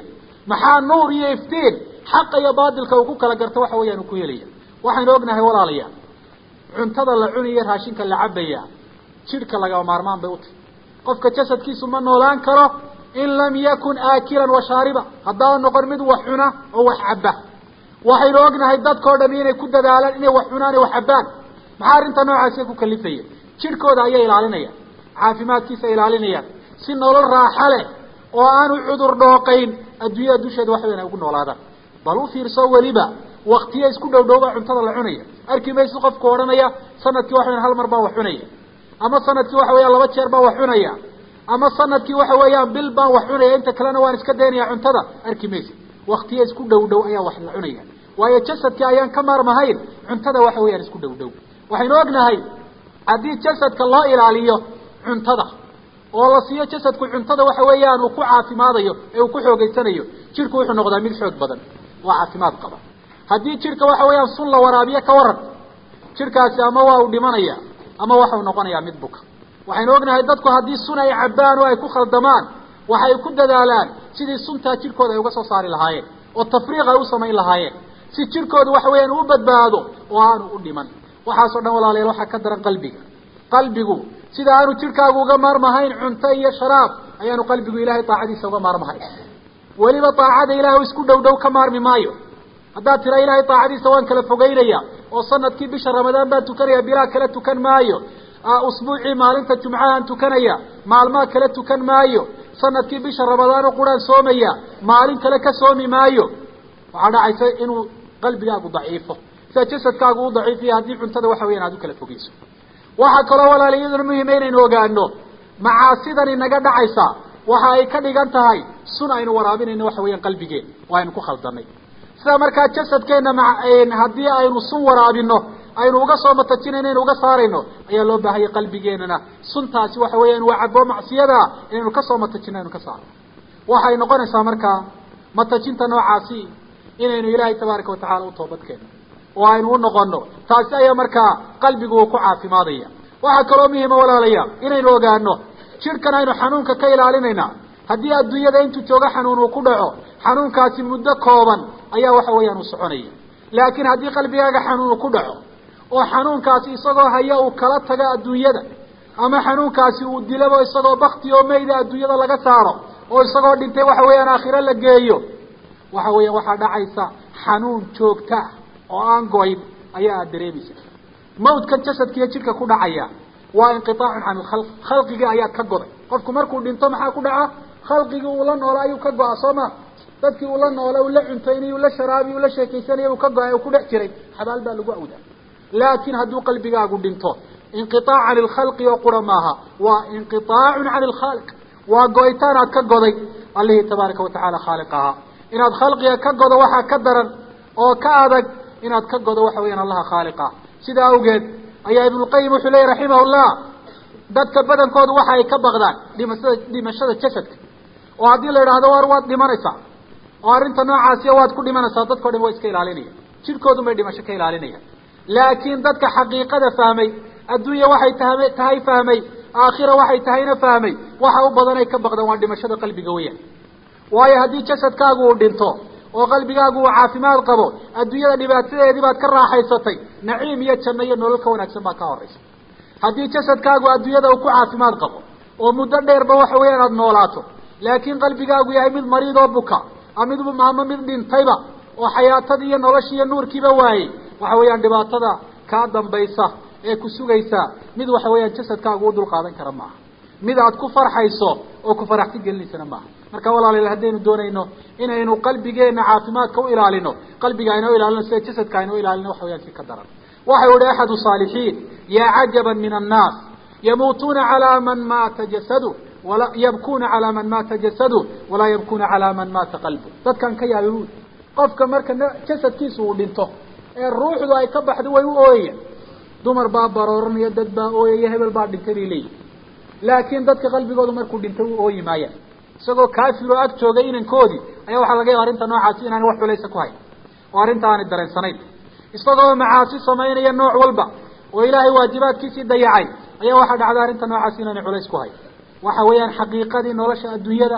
maxaa nuur iyo iftiin xaqa iyo baatilka uu ku kala garto waxa weeyaan uu ku helaya waxaynu ognahay walaalayaal cuntada la cunaya raashinka la cabaya jidhka lagama maarmaan bay u tahy qofka jasadkiisu ma noolaan karo in lam yakun aakilan wa shaariba haddaa noqon mid wax cuna oo wax cabba waxaynu ognahay dadkao dham inay ku dadaalaan inay wax cunaan ee wax cabbaan maxaa arrinta noocaasiya ku kalifaya jidhkooda ayay ilaalinayaan caafimaadkiisa ilaalinayaan si nolol raaxa leh oo aanu cudur dhooqayn adduunyada dusheeda waxa weyan ay ugu noolaadaan bal u fiirso weliba waktiya isku dhow dhowba cuntada la cunaya arki maysid qofku odhanaya sanadkii waxa weyan hal mar baa wax cunaya ama sanadkii waxa weeyaan laba jeer baa wax cunaya ama sanadkii waxa weeyaan bil baan wax cunaya inta kalena waan iska daynaya cuntada arki maysid waktiya isku dhow dhow ayaa wax la cunaya waayo jasadkii ayaan ka maarmahayn cuntada waxa weeyaan isku dhow dhow waxaynu ognahay haddii jasadka loo ilaaliyo cuntada oo la siiyo jasadku cuntada waxa weeyaan uu ku caafimaadayo ee uu ku xoogeysanayo jidhku wuxuu noqdaa mid xoog badan oo caafimaad qaba haddii jidhka waxa weeyaan sun la waraabiyo ka waran jidhkaasi ama waa uu dhimanaya ama waxau noqonayaa mid buka waxaynu ognahay dadku haddii sun ay cabbaan oo ay ku khaldamaan waxay ku dadaalaan sidii suntaa jidhkooda ay uga soo saari lahaayeen oo tafriiq ay u samayn lahaayeen si jidhkooda waxa weeyaan uu badbaado oo aanu u dhiman waxaasoo dhan walaalayaal waxaa ka daran qalbiga qalbigu sida aanu jidhkaagu uga maarmahayn cunto iyo sharaab ayaanu qalbigu ilahay daacadiisa uga maarmahayn weliba daacada ilahay isku dhow dhow ka maarmi maayo haddaad tira ilahay daacadiisa waan kala fogeynaya oo sanadkii bisha ramadaan baan tukanaya bilaa kala tukan maayo usbuucii maalinta jumcahaan tukanaya maalmaha kala tukan maayo sanadkii bisha ramadaano quraan soomaya maalin kale ka soomi maayo waxaa dhacaysa inuu qalbigaagu daciifo sida jasadkaagu u daciifiya haddii cuntada waxa weyan aad u kala fogeyso waxaa kaloo walaala iyaduna muhima inaynu ogaano macaasidani naga dhacaysa waxa ay ka dhigan tahay sun aynu waraabinayno waxa weeyaan qalbigeen oo aynu ku khaldanay sida markaa jasadkeenna ma haddii aynu sun waraabino aynu uga soo matajinayno aynu uga saarayno ayaa loo baahaya qalbigeenana suntaasi waxa weeyaan waa cabo macsiyada inaynu kasoo matajino aynu ka saarno waxay noqonaysaa markaa matajinta noocaasi inaynu ilaahay tabaaraka watacala u toobadkeeno oo aynu u noqono taasi ayaa markaa qalbigu uu ku caafimaadaya waxaa kaloo muhima walaalayaal inaynu ogaano jidhkan aynu xanuunka ka ilaalinayna haddii adduunyada intuu joogo xanuun uu ku dhaco xanuunkaasi muddo kooban ayaa waxa weeyaan uu soconaya laakiin haddii qalbigaaga xanuun uu ku dhaco oo xanuunkaasi isagoo haya uu kala tago adduunyada ama xanuunkaasi uu dilabo isagoo bakti oo meyda adduunyada laga saaro oo isagoo dhintay waxa weeyaan aakhiro la geeyo waxa weeyaan waxaa dhacaysa xanuun joogta ah oo aan goyn ayaa aada dareemaysa mawdkan jasadkiiyo jidhka ku dhacaya waa inqiaacun can ilkhalq khalqigii ayaad ka goday qofku markuu dhinto maxaa ku dhaca khalqigii uu la noola ayuu ka go-a soo ma dadkii uu la noola uu la cuntaynay uu la sharaabiy uu la sheekaysanayay uu ka go-ay uu ku dhex jiray xabaal baa lagu awdaa laakiin hadduu qalbigaagu dhinto inqiaac can ilkhalqi oo qura maaha waa inqiaacun can ilkhaaliq waa go-itaan aad ka goday allihii tabaaraka watacaala khaaliq ahaa inaad khalqiga ka godo waxaa ka daran oo ka adag inaad ka godo waxa weyaan allaha khaaliq ah sidaa awgeed ayaa ibnulqayim wuxuu leeyay raximahullah dadka badankoodu waxa ay ka baqdaan dhimashada dhimashada jasadka oo haddii la idhaahdo war waad dhimanaysaa oo arrinta noocaasiya waad ku dhimanaysaa dadkao dhan waa iska ilaalinaya jidhkoodun bay dhimasho ka ilaalinayaan laakiin dadka xaqiiqada fahmay adduunya waxay taha tahay fahmay aakhira waxay tahayna fahmay waxa u badan ay ka baqdaan waa dhimashada qalbiga weyaan waayo haddii jasadkaagu uu dhinto oo qalbigaagu uu caafimaad qabo adduunyada dhibaatadeedii baad ka raaxaysatay naciim iyo janno iyo nolol ka wanaagsan baa ka horaysa haddii jasadkaagu adduunyada uu ku caafimaad qabo oo muddo dheerba waxa weeyaan aada noolaato laakiin qalbigaagu yahay mid mariid oo buka mid ama mid dhintayba oo xayaatadii iyo noloshii iyo nuurkiiba waayey waxa weeyaan dhibaatada kaa dambaysa ee ku sugaysa mid waxa weeyaan jasadkaagu u dulqaadan kara maaha mid aad ku farxayso oo ku faraxsi gelinaysana maaha marka walaalayaal haddaynu doonayno inaynu qalbigeena caafimaadka u ilaalino qalbiga aynoo ilaalino sida jasadka aynoo ilaalino waxa weyaan si ka daran waxau ihi axadu saalixiin yaa cajaban min annaas yamuutuuna calaa man maata jasadu wala yabkuna calaa man maata jasadu walaa yabkuna calaa man maata qalbu dadkan ka yaabi buuli qofka marka jasadkiisa uu dhinto ee ruuxdu ay ka baxdo way u ooyaya dumar baa barooranaya dad baa ooyaya hebel baa dhintay bay leeyihi laakiin dadka qalbigoodu markuu dhintay u ooyi maayaan isagoo kaafir oo ag joogay inankoodii ayaa waxaa laga yaaba arrinta noocaasi inaani wax culaysa ku hayn oo arrinta aanay dareensanayn isagoo macaasi samaynaya nooc walba oo ilaahay waajibaadkiisii dayacay ayaa waxaa dhacda arrinta noocaasi inaanay culays ku hayn waxa weeyaan xaqiiqadii nolosha adduunyada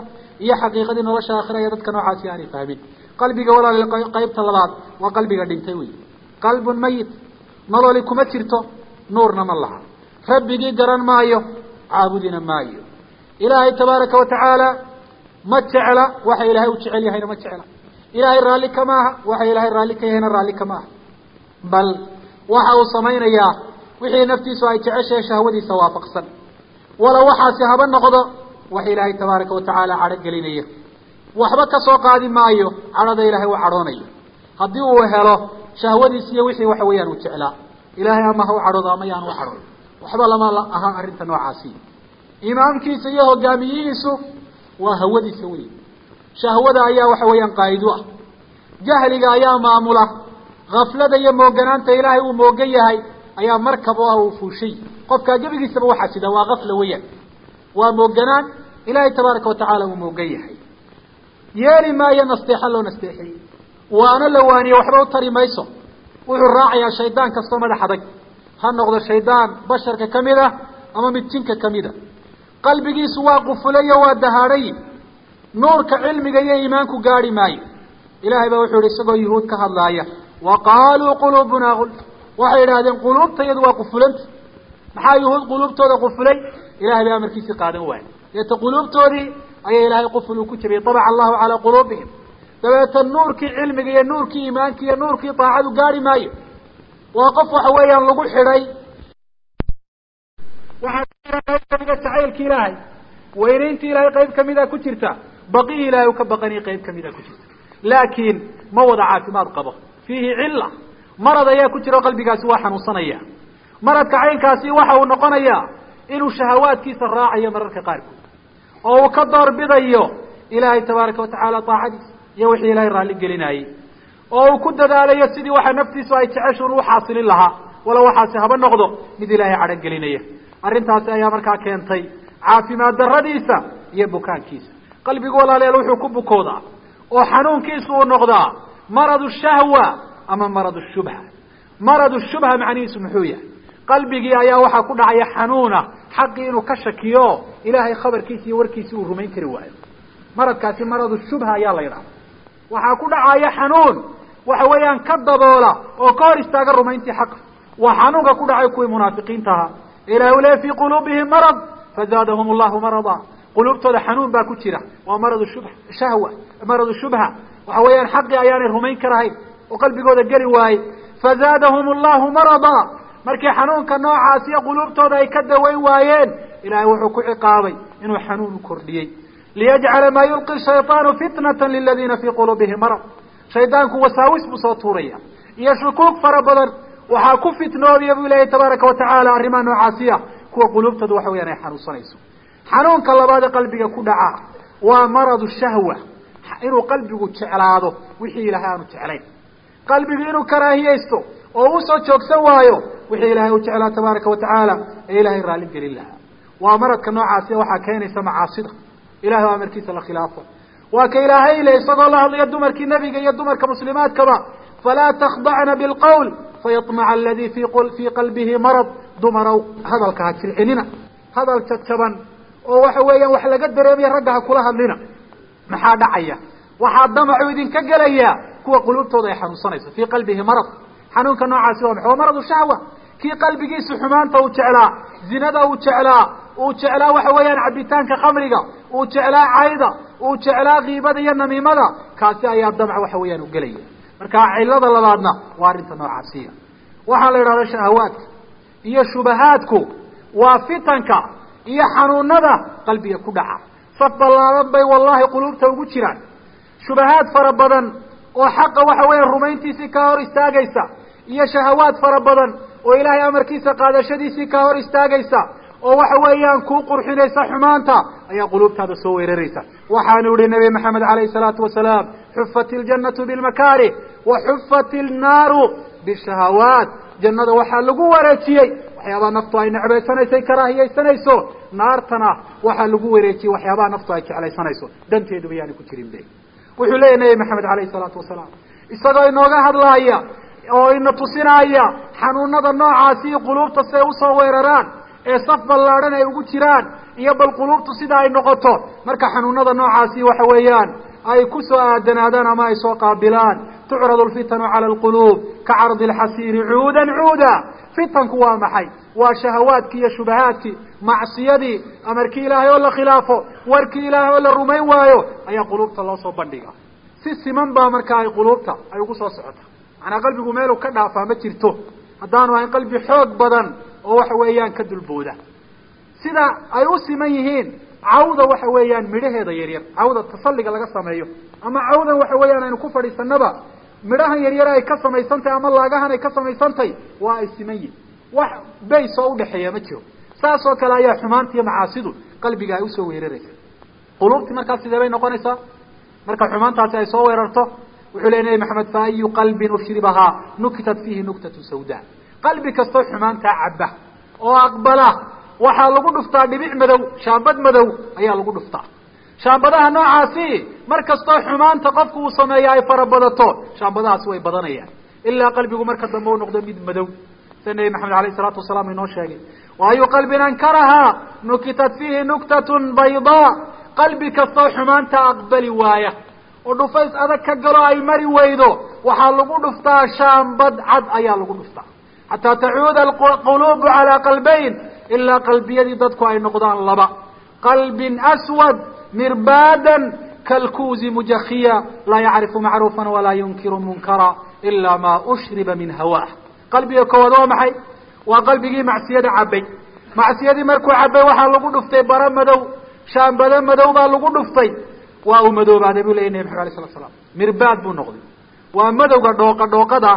iyo xaqiiqadii nolosha aakhira iyo dadka noocaasi aanay fahmin qalbiga walaal qaybta labaad waa qalbiga dhintay wey qalbun mayit nololi kuma jirto nuurna ma laha rabbigii garan maayo caabudina maayo ilaahay tabaaraka watacaala ma jecla waxa ilaahay u jecel yahayna ma jecla ilaahay raalli kama aha waxa ilaahay raalli ka yahayna raalli kama aha bal waxa uu samaynayaa wixii naftiisu ay jeceshahay shahwadiisa waafaqsan wala waxaasi haba noqdo wax ilaahay tabaaraka watacaala cadho gelinaya waxba ka soo qaadi maayo cadhada ilaahay u cadhoonayo haddii uu helo shahwadiis iyo wixii waxa weeyaan uu jeclaa ilaahay ama ha u cadhoodo ama yaan u cadhoon waxba lama aha arrinta noocaasi imaamkiisa iyo hogaamiyihiisu waa hawadiisa wey shahwada ayaa waxa weeyaan qaa'idu ah jahliga ayaa maamula kaflada iyo mooganaanta ilaahay uu moogan yahay ayaa markab o ah uu fuushay qofkaa gebigiisaba waxaa sida waa kafla weeyaan waa mooganaan ilaahay tabaaraka watacaala uu moogan yahay yeeli maayo nasteexa loo nasteexiyey waana la waaniye waxba u tari mayso wuxuu raacayaa shaydaan kastoo madax adag ha noqdo shaydaan basharka kamid ah ama mid jinka kamid a qalbigiisu waa qufulayo waa dahaadhay nuurka cilmiga iyo iimaanku gaadhi maayo ilahay baa wuxuu yihi isagoo yuhuud ka hadlaaya wa qaaluu quluubunaa gulf waxay yidhahdeen quluubta iyadu waa qufulanta maxaa yuhuud quluubtooda qufulay ilahay bay amarkiisii qaadan waayey deeta quluubtoodii ayaa ilaahay quful uu ku jabiyey tabaca allahu calaa quluubihim dabeeta nuurkii cilmiga iyo nuurkii iimaanka iyo nuurkii daacadu gaadhi maayo waa qof waxa weeyaan lagu xidhay waxaa qayb kamida jacaylki ilaahay weynayntii ilaahay qayb kamida ku jirta baqihii ilahay u ka baqaniy qayb kamida ku jirta laakiin ma wada caafimaad qabo fiihi cilla marad ayaa ku jira o qalbigaasi waa xanuunsanaya maradka caynkaasi waxa uu noqonayaa inuu shahawaadkiisa raacayo mararka qaarkood oo uu ka door bidayo ilaahay tabaaraka watacaala daacadiisa iyo wixii ilahay raalli gelinayey oo uu ku dadaalayo sidii waxa naftiisu ay jeceshuun u xaasilin lahaa wala waxaasi haba noqdo mid ilaahay cadho gelinaya arrintaasi ayaa markaa keentay caafimaad daradiisa iyo bukaankiisa qalbigu walaaleel wuxuu ku bukoodaa oo xanuunkiisu uu noqdaa maradu shahwa ama maradu shubha maradu shubha macnihiisu muxuu yahay qalbigii ayaa waxaa ku dhacaya xanuuna xaqii inuu ka shakiyo ilaahay khabarkiisa iyo warkiisi uu rumayn kari waayo maradkaasi maradu shubha ayaa la yidhahda waxaa ku dhacaya xanuun waxa weeyaan ka daboola oo ka hor istaaga rumayntii xaqa waa xanuunka ku dhacay kuwii munaafiqiinta ahaa ilahi u le fii quluubihim marad fazaadahum allahu marada quluubtooda xanuun baa ku jira waa maradu shub shahwa maradu shubha waxa weeyaan xaqii ayaanay rumayn karahayn oo qalbigooda geli waaye fazaadahum allahu marada markii xanuunka noocaas iyo quluubtooda ay ka dawayn waayeen ilahay wuxuu ku ciqaabay inuu xanuun u kordhiyey liyajcala maa yulqi shayطaanu fitnata liladiina fii quluubihim marad shaydaanku wasaawis buu soo tuuraya iyo shukuug fara badan waxaa ku fitnoobaya bu ilahi tabaaraka watacaala arrimaha noocaasiya kuwa quluubtooda waxa weyaan ay xanuunsanayso xanuunka labaad ee qalbiga ku dhaca waa maradu shahwa inuu qalbigu jeclaado wixii ilahay aanu jeclayn qalbigu inuu karaahiyeysto oo usoo joogsan waayo wixii ilaahay u jeclaa tabaaraka watacaala ee ilaahay raalli gelin lahaa waa maradka noocaasiya waxaa keenaysa macaasida ilahay oo amarkiisa la khilaafo waa ka ilaahay le isagoo la hadlaya dumarkii nebiga iyo dumarka muslimaadkaba falaa takdacna bilqawl fayamaca aladii fi fii qalbihi marad dumarow hadalka ha jilcinina hadal jadjaban oo waxa weeyaan wax laga dareemaya ragga ha kula hadlina maxaa dhacaya waxaa damacu idinka gelaya kuwa quluubtooda ay xanuunsanayso fii qalbihi marad xanuunka noocaasi waa maxa waa maradu shahwa kii qalbigiisu xumaanta uu jeclaa zinada uu jeclaa uu jeclaa waxa weeyaan cabitaanka khamriga uu jeclaa cayda uu jeclaa kiibada iyo namiimada kaasi ayaa damc waxa weeyaan u gelaya marka cilada labaadna waa arrinta noocaasiya waxaa la yidhahda shahawaadka iyo shubahaadku waa fitanka iyo xanuunada qalbiga ku dhaca saf ballaadan bay wallahi quluubta ugu jiraan shubahaad fara badan oo xaqa waxa weeya rumayntiisii kaa hor istaagaysa iyo shahawaad fara badan oo ilaahay amarkiisa qaadashadiisii kaa hor istaagaysa oo waxa weeyaan kuu qurxinaysa xumaanta ayaa quluubtaada soo weeraraysa waxaanu ihi nabi maxamed alayhi salaatu wasalaam xufat iljanatu bilmakaarih wa xufat ilnaaru bishahawaat jannada waxaa lagu wareejiyey waxyaabaha naftu ay necbaysanayso ay karaahiyaysanayso naartana waxaa lagu wareejiyey waxyaabaha naftu ay jeclaysanayso danteeduba yaani ku jirin be wuxuu leeyahy nabi maxamed alayhi salaatu wasalaam isagoo inooga hadlaaya oo ina tusinaya xanuunada noocaasi iyo quluubta siay usoo weeraraan ee saf ballaadhan ay ugu jiraan iyo bal quluubtu sida ay noqoto marka xanuunada noocaasi waxa weeyaan ay ku soo aadanaadaan ama ay soo qaabilaan tucradu lfitanu cala alquluub ka cardi alxasiiri cuudan cuuda fitanku waa maxay waa shahawaadkii iyo shubahaadkii macsiyadii amarkii ilaahay oo la khilaafo warkii ilaahay oo la rumayn waayo ayaa quluubta loo soo bandhiga si siman baa markaa ay quluubta ay ugu soo socota macnaa qalbigu meelu ka dhaafaa ma jirto haddaanu ahayn qalbi xoog badan oo waxa weeyaan ka dulbooda sida ay u siman yihiin cawda waxa weeyaan midhaheeda yaryar cawda tasalliga laga sameeyo ama cawdan waxa weeyaan aynu ku fadhiisanaba midhahan yaryar ay ka samaysantahy ama laagahan ay ka samaysantahy waa ay siman yihin wax bays oo udhexeeya ma jiro saas oo kale ayaa xumaanta iyo macaasidu qalbiga ay usoo weeraraysa quluubtii markaas sidee bay noqonaysaa marka xumaantaasi ay soo weerarto wuxuu ley nabi maxamed fa ayu qalbin ushribahaa nukitat fiihi nuktatu sawda qalbi kastoo xumaantaa cabba oo aqbala waxaa lagu dhuftaa dhibic madow shaambad madow ayaa lagu dhuftaa shaambadaha noocaasi mar kastoo xumaanta qofku uu sameeya ay farabadato shaambadahaasi way badanayaan ilaa qalbigu marka dambe u noqdo mid madow sida nebi maxamed alayh isalaatu wasalaam inoo sheegay wa ayu qalbin ankarahaa nukitat fiihi nuktatun baydaa qalbi kastoo xumaanta aqbali waaya oo dhufays adag ka galo ay mari weydo waxaa lagu dhuftaa shaambad cad ayaa lagu dhuftaa xataa tacuuda alquluubu calaa qalbayn ilaa qalbiyadii dadku ay noqdaan laba qalbin aswad mirbaadan kalkuuzi mujakiya laa yacrifu macruufan walaa yunkiru munkara ilaa maa ushriba min hawaah qalbiga koowaad waa maxay waa qalbigii macsiyada cabay macsiyadii markuu cabay waxaa lagu dhuftay bara madow shaambado madow baa lagu dhuftay waa uu madoobaaday bu leya nabi maxamed alay slat slam mirbaad buu noqday waa madowga dhooqa dhooqada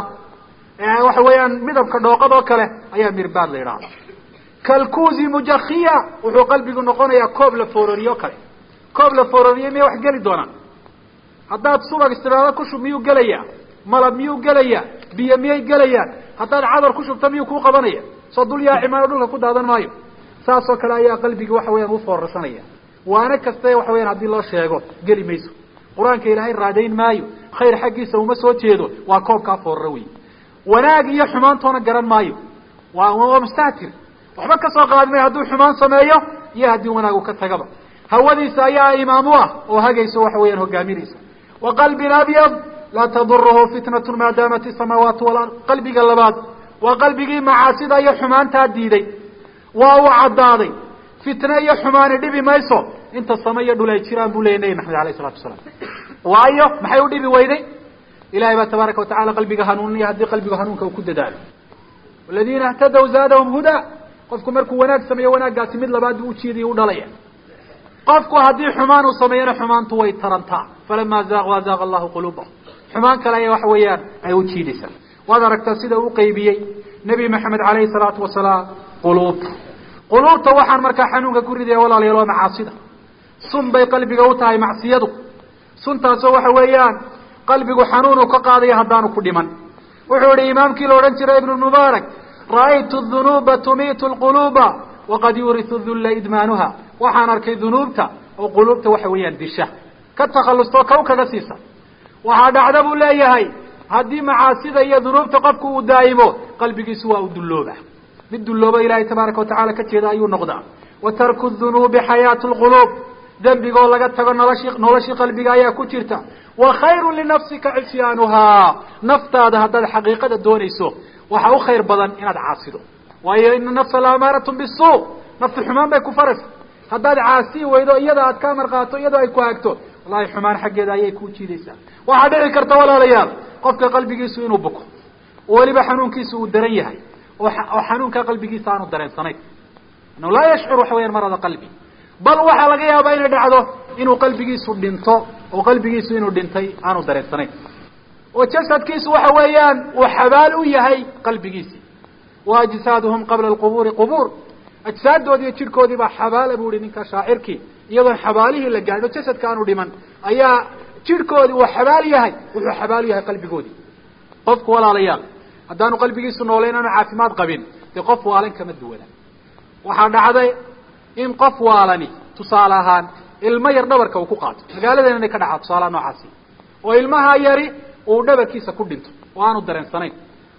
waxa weeyaan midabka dhooqad oo kale ayaa mirbaad la yidhahda kalkuuzi mujakiya wuxuu qalbigu noqonayaa koob la foororiye o kale koob la foororiye miyay wax geli doonaan haddaad subag istiraado ku shub miyuu gelayaa malab miyuu gelayaa biyo miyay gelayaan haddaad cadar ku shubta miyuu kuu qabanaya soo dul yaacimaano dhulka ku daadan maayo saas oo kale ayaa qalbigi waxa weyaan u foorarsanaya waana kaste waxa weyaan haddii loo sheego geli mayso qur-aanka ilaahay raadayn maayo khayr xaggiisa uma soo jeedo waa koobkaa fooraro wey wanaag iyo xumaantoona garan maayo waa waa mustahtir waxba ka soo qaadi mayo hadduu xumaan sameeyo iyo haddii wanaagu ka tagaba hawadiisa ayaa imaam u ah oo hagayso waxa weeyaan hogaaminaysa wa qalbin abyad laa tadurahu fitnatu maa daamat isamaawaatu walard qalbiga labaad waa qalbigii macaasida iyo xumaantaa diiday waa uu caddaaday fitne iyo xumaani dhibi mayso inta sama iyo dhul ay jiraan buu leeyay nebi maxamed alayh isalatu wasalaam waayo maxay u dhibi weyday ilahay baa tabaaraka watacala qalbiga hanuuniya haddii qalbiga hanuunka uu ku dadaalo aladiina اhtadaw zaadahum huda qofku markuu wanaag sameeyo wanaaggaasi mid labaad buu ujiiday u dhalaya qofku haddii xumaan uu sameeyana xumaantu way tarantaa falama zaaqu azaaqa allahu quluubahum xumaan kale aya waxa weeyaan ay u jiidaysaa waad aragtaa sida uu qaybiyey nebi maxamed alayhi salaatu wasalaam quluubta quluubta waxaan markaa xanuunka ku ridaya walaalayaal waa macaasida sun bay qalbiga u tahay macsiyadu suntaasoo waxa weeyaan qalbigu xanuunuu ka qaadaya haddaanu ku dhiman wuxuu yihi imaamkii la odhan jiray ibnu mubaarak ra'aytu dunuuba tumiitu lquluuba waqad yurisu dulla idmaanuha waxaan arkay dunuubta oo quluubta waxa weeyaan disha ka takhallustoo kaw kaga siisa waxaa dhacda buu leeyahay haddii macaasida iyo dunuubta qofku uu daa'imo qalbigiisu waa u dullooba mid dullooba ilaahay tabaaraka watacala ka jeeda ayuu noqdaa wa tarku dunuubi xayaatu lquluub dembigoo laga tago noloshii noloshii qalbiga ayaa ku jirta wa khayru linafsika cisyaanuhaa naftaada haddaad xaqiiqada doonayso waxaa u khayr badan inaad caasido waayo ina nafsa la amaaratun bisuu naftu xumaan bay ku faraysa haddaad caasii weydo iyada aad ka amar qaato iyadoo ay ku hagto wallahi xumaan xaggeeda ayay ku jiidaysaa waxaa dhici karta walaalayaal qofka qalbigiisu inuu buko weliba xanuunkiisu uu daran yahay oo oo xanuunka qalbigiisa aanu dareensanayn annahu laa yashcur waxa weyaan marada qalbi bal waxaa laga yaabaa inay dhacdo inuu qalbigiisu dhinto oo qalbigiisu inuu dhintay aanu dareensanayn oo jasadkiisu waxa weeyaan uu xabaal u yahay qalbigiisii wa ajsaaduhum qabla alqubuuri qubuur ajsaaddoodi iyo jidhkoodii baa xabaala bu ihi ninka shaacirkii iyadoon xabaalihii la gaadho jasadka aanu dhiman ayaa jidhkoodii uu xabaal yahay wuxuu xabaal u yahay qalbigoodii qofku walaalayaal haddaanu qalbigiisu noolayn aanu caafimaad qabin dee qof waalan kama duwana waxaa dhacday in qof waalani tusaale ahaan ilmo yar dhabarka uu ku qaato magaaladeena inay ka dhacaa tusaalaha noocaasi oo ilmaha yari uu dhabarkiisa ku dhinto oo aanu dareensanayn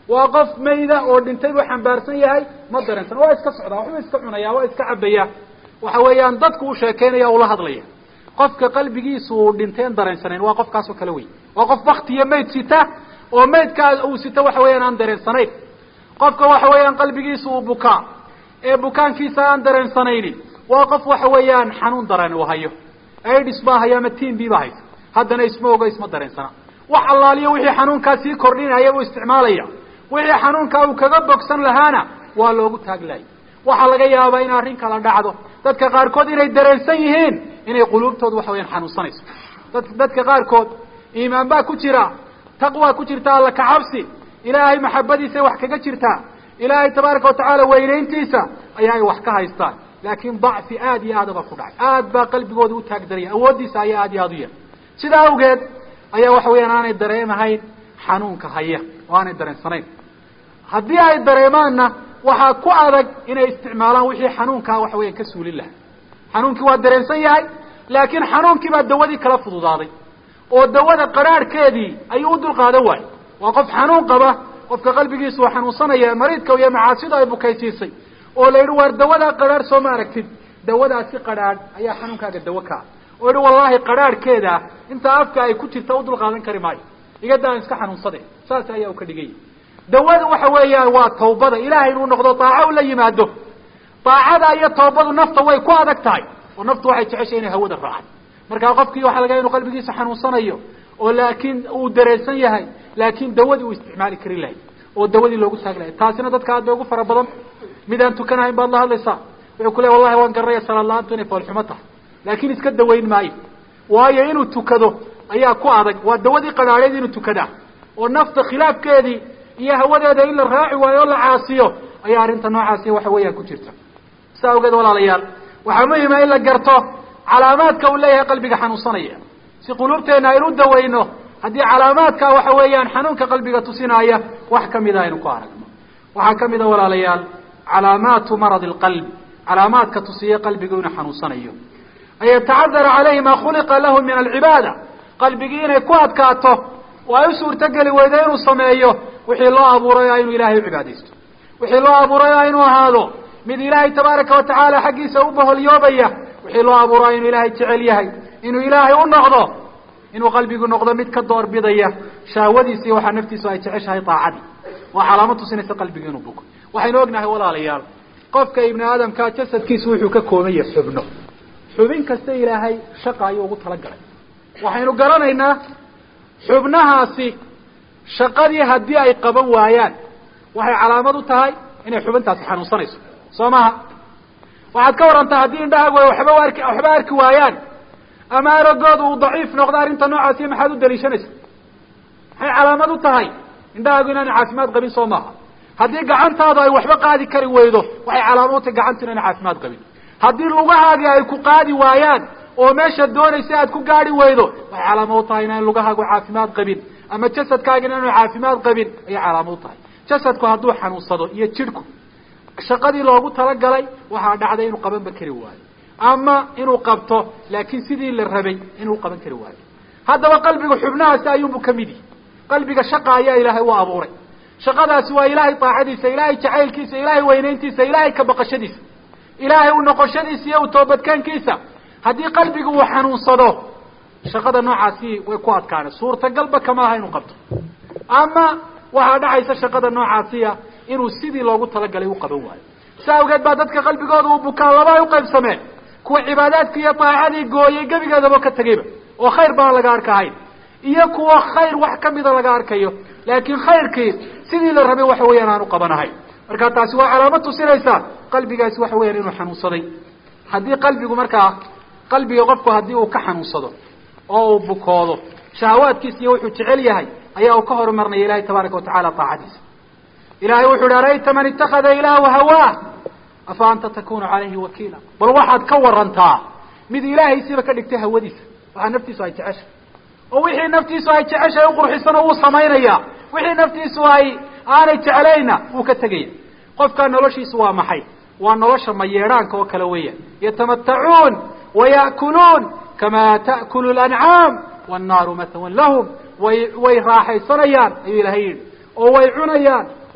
waa qof mayda oo dhintay buu xambaarsan yahay ma dareensan waa iska socdaa waxbuu iska cunaya waa iska cabaya waxa weeyaan dadku u sheekeynaya ula hadlaya qofka qalbigiisu uu dhinteen dareensanayn waa qofkaasoo kale wey waa qof baktiyo mayd sita oo maydkaa uu sito waxa weeyaan aan dareensanayn qofka waxa weeyaan qalbigiisu uu bukaa ee bukaankiisa aan dareensanaynin waa qof waxa weeyaan xanuun dareen uu hayo aids baa hayo ama tin b baa haysa haddana isma ogo isma dareensana wax allaaliyo wixii xanuunkaa sii kordhinaya buu isticmaalaya wixii xanuunkaa uu kaga bogsan lahaana waa loogu taaglaayay waxaa laga yaabaa in arrin kala dhacdo dadka qaarkood inay dareensan yihiin inay quluubtooda waxa weyaan xanuunsanayso dad dadka qaarkood iimaan baa ku jira taqwa ku jirta alla kacabsi ilaahay maxabadiisay wax kaga jirtaa ilaahay tabaaraka watacaala weynayntiisa ayaa ay wax ka haystaan laakiin dacfi aad iyo aada baa ku dhacay aad baa qalbigooda u taagdaraya awooddiisa ayaa aad iyo aada u yar sidaa awgeed ayaa waxa weeyaan aanay dareemahayn xanuunka haya oo aanay dareensanayn haddii ay dareemaanna waxaa ku adag inay isticmaalaan wixii xanuunkaa waxa weeyaan ka suulin lahaa xanuunkii waa dareensan yahay laakiin xanuunkii baa dawadii kala fududaaday oo dawada qaraarhkeedii ayuu u dulqaadan waayey waa qof xanuun qaba qofka qalbigiisu uu xanuunsanaya mariidka iyo macaasida ay bukaysiisay oo la yidhi waar dawadaa qadhaadh soo ma aragtid dawadaasi qadhaadh ayaa xanuunkaaga dawo kaa oo yihi wallaahi qadhaadhkeeda intaa afka ay ku jirta u dulqaadan kari maayo igada aan iska xanuunsade saas ayaa u ka dhiganya dawada waxa weeyaan waa tawbada ilahay inuu noqdo daaco ula yimaado daacada iyo tawbadu nafta way ku adag tahay oo naftu waxay jeceshay inay hawada raacay markaa qofkii waxa laga inu qalbigiisa xanuunsanayo oo laakiin uu dareensan yahay laakiin dawadii uu isticmaali kari lahay oo dawadii loogu taag lahay taasina dadka aad bay ugu fara badan mid aan tukanahayn baad la hadlaysaa wuxuu ku ley wallahi waan garanaya salaad la-aantu inay foolxumo tahay laakiin iska dawayn maayo waayo inuu tukado ayaa ku adag waa dawadii qadhaadheed inuu tukadaa oo nafta khilaafkeedii iyo hawadeeda in la raaci waayo oo la caasiyo ayaa arrinta noocaasi waxa weeyaan ku jirta saa awgeed walaalayaal waxaa muhima in la garto calaamaadka uu leeyahay qalbiga xanuunsanaya si quluubteena aynu u dawayno haddii calaamaadka waxa weeyaan xanuunka qalbiga tusinaya wax kamida aynu ku aragno waxaa kamid a walaalayaal calaamaatu marad alqalb calaamaadka tusiya qalbigu inuu xanuunsanayo an yatacadara calayhi ma khuliqa lahu min alcibaada qalbigii inay ku adkaato oo ay u suurtogeli weydo inuu sameeyo wixii loo abuuray o inuu ilahay u cibaadaysto wixii loo abuuray o inuu ahaado mid ilaahay tabaaraka watacaala xaggiisa u baholyoobaya wixii loo abuuray inuu ilaahay jecel yahay inuu ilaahay u noqdo inuu qalbigu noqdo mid ka door bidaya shahwadiisi waxaa naftiisu ay jeceshahay daacadii waa calaamo tusinaysa qalbigu inuu buko waxaynu ognahay walaalayaal qofka ibni aadamkaa jasadkiisu wuxuu ka kooban yahay xubno xubin kasta ilaahay shaqa ayuu ugu talagalay waxaynu garanaynaa xubnahaasi shaqadii haddii ay qaban waayaan waxay calaamad u tahay inay xubintaasi xanuunsanayso soo maha waxaad ka warantaa haddii indhahaagu ay waxba arki waxba arki waayaan ama aragooda uu daciif noqdo arrinta noocaasi maxaad u daliishanaysa maxay calaamad u tahay indhahaagu inaana caafimaad qabin soo maaha haddii gacantaadu ay waxba qaadi kari weydo waxay calaamad u tahay gacantu inaana caafimaad qabin haddii lugahaagii ay ku qaadi waayaan oo meesha doonaysa aad ku gaadi weydo waxay calaamad u tahay inaan lugahaagu caafimaad qabin ama jasadkaaga inaanu caafimaad qabin ayay calaamad u tahay jasadku hadduu xanuunsado iyo jidhku shaqadii loogu talagalay waxaa dhacday inuu qabanba kari waayo ama inuu qabto laakiin sidii la rabay inuu qaban kari waayo haddaba qalbiga xubnahaasi ayuunbu kamid yihi qalbiga shaqa ayaa ilaahay u abuuray shaqadaasi waa ilaahay daacadiisa ilaahay jacaylkiisa ilaahay weynayntiisa ilaahay ka baqashadiisa ilaahay u noqoshadiisa iyo u toobadkaankiisa haddii qalbigu uu xanuunsado shaqada noocaasi way ku adkaana suurtagalba kama aha inuu qabto ama waxaa dhacaysa shaqada noocaasiya inuu sidii loogu talagalay u qaban waayo si awgeed baa dadka qalbigooda uu bukaa laba ay uqaybsameen kuwa cibaadaadkii iyo daacadii gooyay gebigeedaba ka tegayba oo khayr baan laga arkahayn iyo kuwa khayr wax kamida laga arkayo laakiin khayrkii sidii la rabay waxa weeyaan aan u qabanahayn marka taasi waa calaamad tusinaysa qalbigaasi waxa weyaan inuu xanuunsaday haddii qalbigu markaa qalbiga qofku haddii uu ka xanuunsado oo uu bukoodo shahawaadkiisa iyo wuxuu jecel yahay ayaa uu ka horumarnaya ilahay tabaaraka watacala daacadiisa ilahay wuxu uhi arayta man itakada ilaahu hawaa afa anta takunu calayhi wakiila bal waxaad ka warantaa mid ilaahaysiiba ka dhigtay hawadiisa waxaa naftiisu ay jeceshay oo wixii naftiisu ay jeceshahay uqurxisana wuu samaynaya wixii naftiisu ay aanay jeclayna wuu ka tegaya qofkaa noloshiisu waa maxay waa nolosha mayeedhaanka oo kale weeyaan yatamatacuun waya'kuluun kama ta'kulu lancaam wannaaru matwan lahum way way raaxaysanayaan ayuu ilahay yidhi oo way cunayaan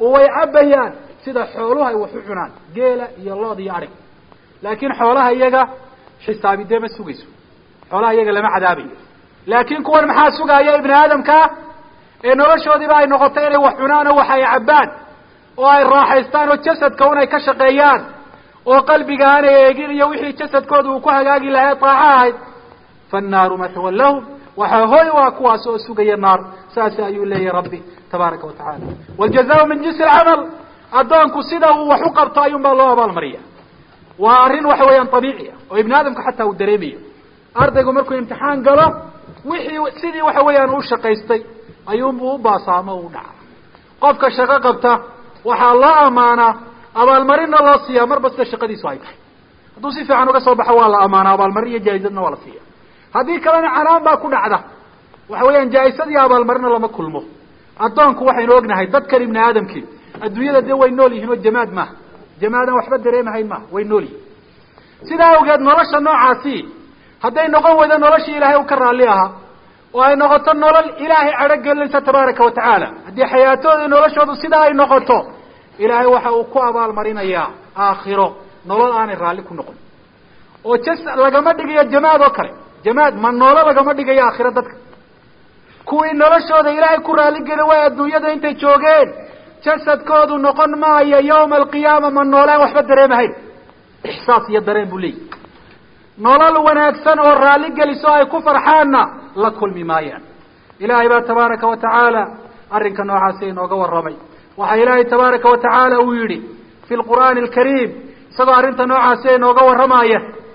oo way cabayaan sida xooluhu ay wax u cunaan geela iyo lood iyo adhig laakiin xoolaha iyaga xisaabi dee ma sugayso xoolaha iyaga lama cadaabayo laakiin kuwan maxaa sugaaya ibni aadamkaa ee noloshoodiiba ay noqotay inay wax cunaan oo wax ay cabbaan oo ay raaxaystaan oo jasadka un ay ka shaqeeyaan oo qalbiga aanay eegin iyo wixii jasadkooda uu ku hagaagi lahay daaco ahayd fannaaru mathwan lahum waxaa hoy waa kuwaas oo sugaya naar saas ayuu leeyahy rabbi tabaaraka wa tacala wاljazaء min jinsi اlcamal addoonku sida uu wax u qabto ayuun baa loo abaalmariya waa arrin waxa weeyaan abiici ah oo ibni aadamka xataa uu dareemayo ardaygu markuu imtixaan galo wixii sidii waxa weeyaan u shaqaystay ayuunbuu u baasaamo u dhaca qofka shaqo qabta waxaa loo amaanaa abaalmarinna loo siiyaa marba sida shaqadiisu ay tahay hadduu si fiican uga soo baxo waa la amaanaa abaalmarin iyo jaa-izadna waa la siiya haddii kalena canaan baa ku dhacda waxa weeyaan jaa-isad iyo abaalmarina lama kulmo addoonku waxaynu ognahay dadkan ibni aadamkii adduunyada dee way nool yihiin oo jamaad maaha jamaadan waxba dareemahayn maaha way nool yihin sidaa awgeed nolosha noocaasi hadday noqon weydo noloshii ilaahay u ka raalli ahaa oo ay noqoto nolol ilaahay cadho gelinaysa tabaaraka wa tacaala haddii xayaatooda noloshoodu sidaa ay noqoto ilaahay waxa uu ku abaalmarinayaa aakhiro nolol aanay raalli ku noqon oo jas lagama dhigayo jamaad oo kale jamaad ma noolo lagama dhigayo aakhiro dadka kuwii noloshooda ilaahay ku raalligeli way adduunyada intay joogeen jasadkoodu noqon maayo yawma alqiyaama ma noolaan waxba dareemahayn ixsaas iyo dareen buu leeyahy nolol wanaagsan oo raalli geliso ay ku farxaanna la kulmi maayaan ilaahay baa tabaaraka wa tacaala arrinka noocaasi inooga warramay waxaa ilaahay tabaaraka wa tacaala uu yidhi fi lqur'aani alkariim isagoo arrinta noocaasi inooga warramaya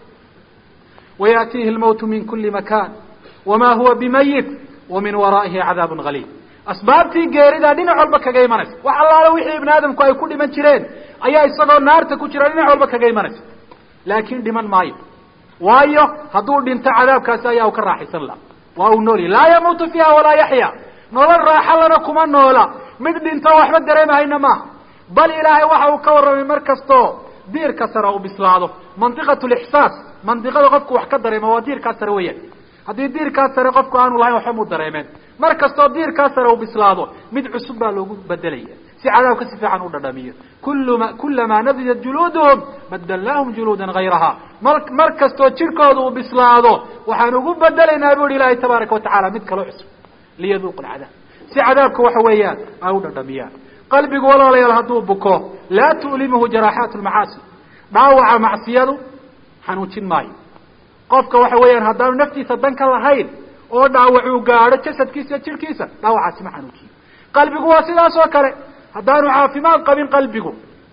wayaatiihi lmawtu min kuli makan wama huwa bimayit wa min waraa'ihi cadaabun haliim asbaabtii geeridaa dhinac walba kaga imanaysa wax allaale wixii ibni aadamku ay ku dhiman jireen ayaa isagoo naarta ku jira dhinac walba kaga imanaysa laakiin dhiman maayo waayo hadduu dhinto cadaabkaasi ayaa u ka raaxaysan laha waa uu noolyahy laa yamuutu fiiha walaa yaxya nolol raaxalana kuma noola mid dhinto waxba dareemahayna maaha bal ilaahay waxa uu ka warramay mar kastoo diirka sare uu bislaado mandiqat lixsaas mandiqada qofku wax ka dareemo waa diirkaa sare weeyaan haddii diirkaa sare qofku aanu lahayn waxba muu dareemeen mar kastoo diirkaa sare uu bislaado mid cusub baa loogu bedelaya si cadaabka si fiican u dhadhamiyo kulma kulamaa nadijat juluuduhum badalnaahum juluudan hayraha mar mar kastoo jirkooda uu bislaado waxaan ugu bedelaynaa bu ihi ilaahay tabaaraka watacala mid kaloo cusub liyaduuqu lcadaab si cadaabka waxa weeyaan ay u dhadhamiyaan qalbigu walaalayaal hadduu buko laa tu'limuhu jaraaxaat lmacaasi dhaawaca macsiyadu xanuujin maayo qofka waxa weeyaan haddaanu naftiisa dan ka lahayn oo dhaawacuu gaadho jasadkiisa iyo jirhkiisa dhaawacaasi ma xanuujiyo qalbigu waa sidaas oo kale haddaanu caafimaad qabin qalbigu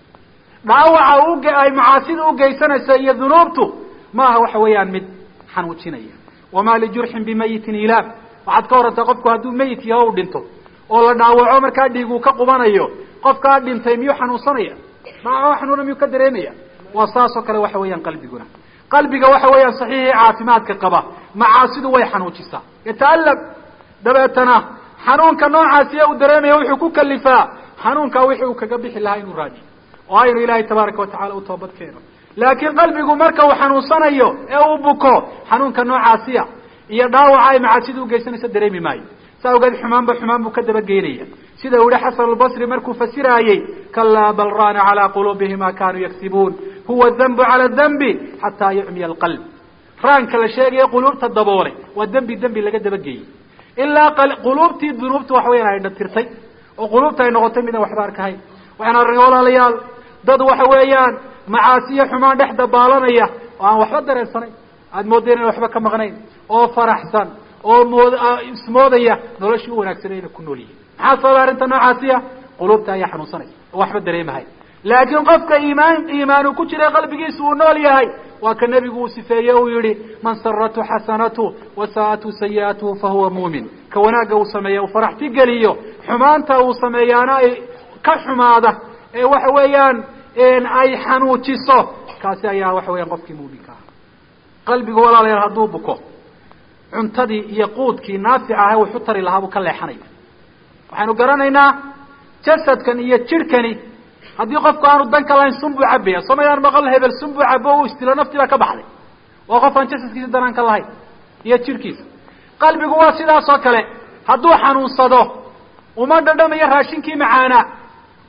dhaawaca uge ay macaasida ugeysanaysa iyo dunuubtu maaha waxa weeyaan mid xanuujinaya wamaa lijurxin bimayitin ilaam waxaad ka warantaa qofku hadduu meyit yaho u dhinto oo la dhaawaco markaa dhiiguu ka qubanayo qofkaa dhintay miyuu xanuunsanaya dhaawaco xanuuna miyuu ka dareemaya waa saas oo kale waxa weeyaan qalbiguna qalbiga waxa weeyaan saxiixii caafimaadka qaba macaasidu way xanuujisaa yata'allam dabeetana xanuunka noocaasiya uu dareemaya wuxuu ku kalifaa xanuunkaa wixii uu kaga bixi lahaa inuu raajiyo oo aynu ilaahay tabaaraka watacala u toobad keeno laakiin qalbigu marka uu xanuunsanayo ee uu buko xanuunka noocaasiya iyo dhaawaca ay macaasida ugeysanaysa dareemi maayo saa awgeed xumaanba xumaan buu ka dabageynaya sida uu yihi xasan albasri markuu fasiraayey kalaa bal raana calaa quluubihim ma kanuu yagsibuun huwa dambu cala dambi xataa yucmiya alqalb raanka la sheegaya quluubta daboolay waa dembi dembi laga dabageeyey ilaa quluubtii dunuubta waxa weyaan ay dhatirtay oo quluubta ay noqotay midaan waxba arkahayn waxaan arnay walaalayaal dad waxa weeyaan macaasiyo xumaan dhex dabaalanaya oo aan waxba dareensanayn aada moodeen ina waxba ka maqnayn oo faraxsan oo mood ismoodaya noloshii u wanaagsanay ina ku nool yihin maxaa sababa arrinta noocaasiya quluubta ayaa xanuunsanaysa oo waxba dareemahay laakiin qofka iimaan iimaan uu ku jiray qalbigiisa uu nool yahay waa ka nebigu uu sifeeye uu yihi man saratu xasanatu wasaa'atu sayi'atuhu fahuwa muumin ka wanaagga uu sameeya uu faraxti geliyo xumaanta uu sameeyaana ay ka xumaada ee waxa weeyaan ay xanuujiso kaasi ayaa waxa weeyaan qofkii muuminka ah qalbigu walaalayaal hadduu buko cuntadii iyo quudkii naafica ahe wuxu tari lahaa buu ka leexanaya waxaynu garanaynaa jasadkan iyo jirhkani haddii qofku aanu danka lahayn sun buu cabaya somayaan maqal hebel sun buu cabo o u istilo naftii baa ka baxday waa qof aan jasadkiisa danaan ka lahayn iyo jirhkiisa qalbigu waa sidaas oo kale hadduu xanuunsado uma dhadhamayo raashinkii macaanaa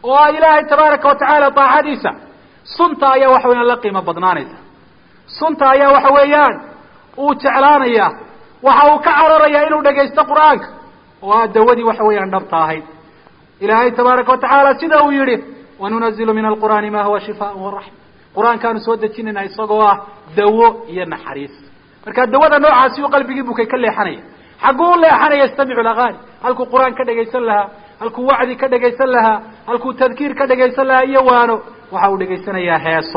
oo ah ilaahay tabaaraka wa tacaala daacadiisa sunta ayaa waxa weyaan la qiimo badnaanaysa sunta ayaa waxa weeyaan uu jeclaanaya waxa uu ka cararayaa inuu dhagaysto qur-aanka oo ah dawadii waxa weeyaan dhabta ahayd ilaahay tabaaraka wa tacaala sida uu yihi wanunazilu min alqur'aani ma huwa shifaan waraxma qur-aankaanu soo dejinayna isagoo ah dawo iyo naxariis marka dawada noocaasi u qalbigii bukay ka leexanaya xagguu u leexanaya yastamicu lagaani halkuu qur-aan ka dhegaysan lahaa halkuu wacdi ka dhegaysan lahaa halkuu tadkiir ka dhegaysan lahaa iyo waano waxa uu dhegaysanayaa heeso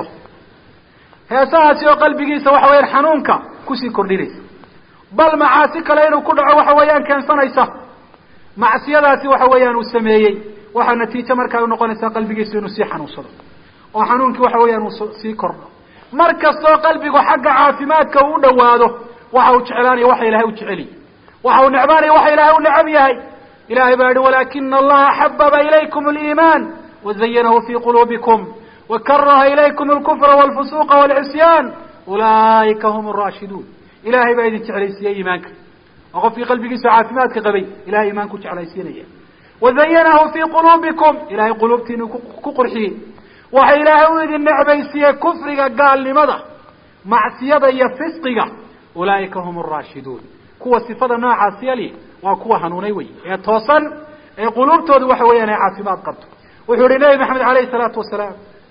heesahaasi oo qalbigiisa waxa weyaan xanuunka kusii kordhinaysa bal macaasi kale inuu ku dhaco waxa weeyaan keensanaysa macsiyadaasi waxa weeyaan uu sameeyey waxaa natiijo markaa u noqonaysaa qalbigiisu inuu sii xanuunsado oo xanuunkii waxa weeyaan uu sii kordho mar kastoo qalbigu xagga caafimaadka uu u dhawaado waxa uu jeclaanaya waxa ilahay u jeceliy waxa uu necbaanaya waxa ilahay u necab yahay ilahay baa yihi walakina allaha xababa ilaykum aliimaan wazayanahu fi quluubikum wakaraha ilaykum alkufra walfusuqa walcisyaan ulaa'ika hum araashiduun ilahay baa idin jeclaysiiyey iimaanka oo qofkii qalbigiisa caafimaadka qabay ilahay iimaanku jeclaysiinaya wazayanahu fi quluubikum ilahay quluubtiinu ku qurxiyey waxa ilaahay u idin necbaysiiyey kufriga gaalnimada macsiyada iyo fisqiga ulaa'ika hum araashiduun kuwa sifada noocaas yali waa kuwa hanuunay wey ee toosan ee quluubtoodu waxa weeyaan ay caafimaad qabto wuxuu yihi nebi maxamed alayhi salaatu wasalaam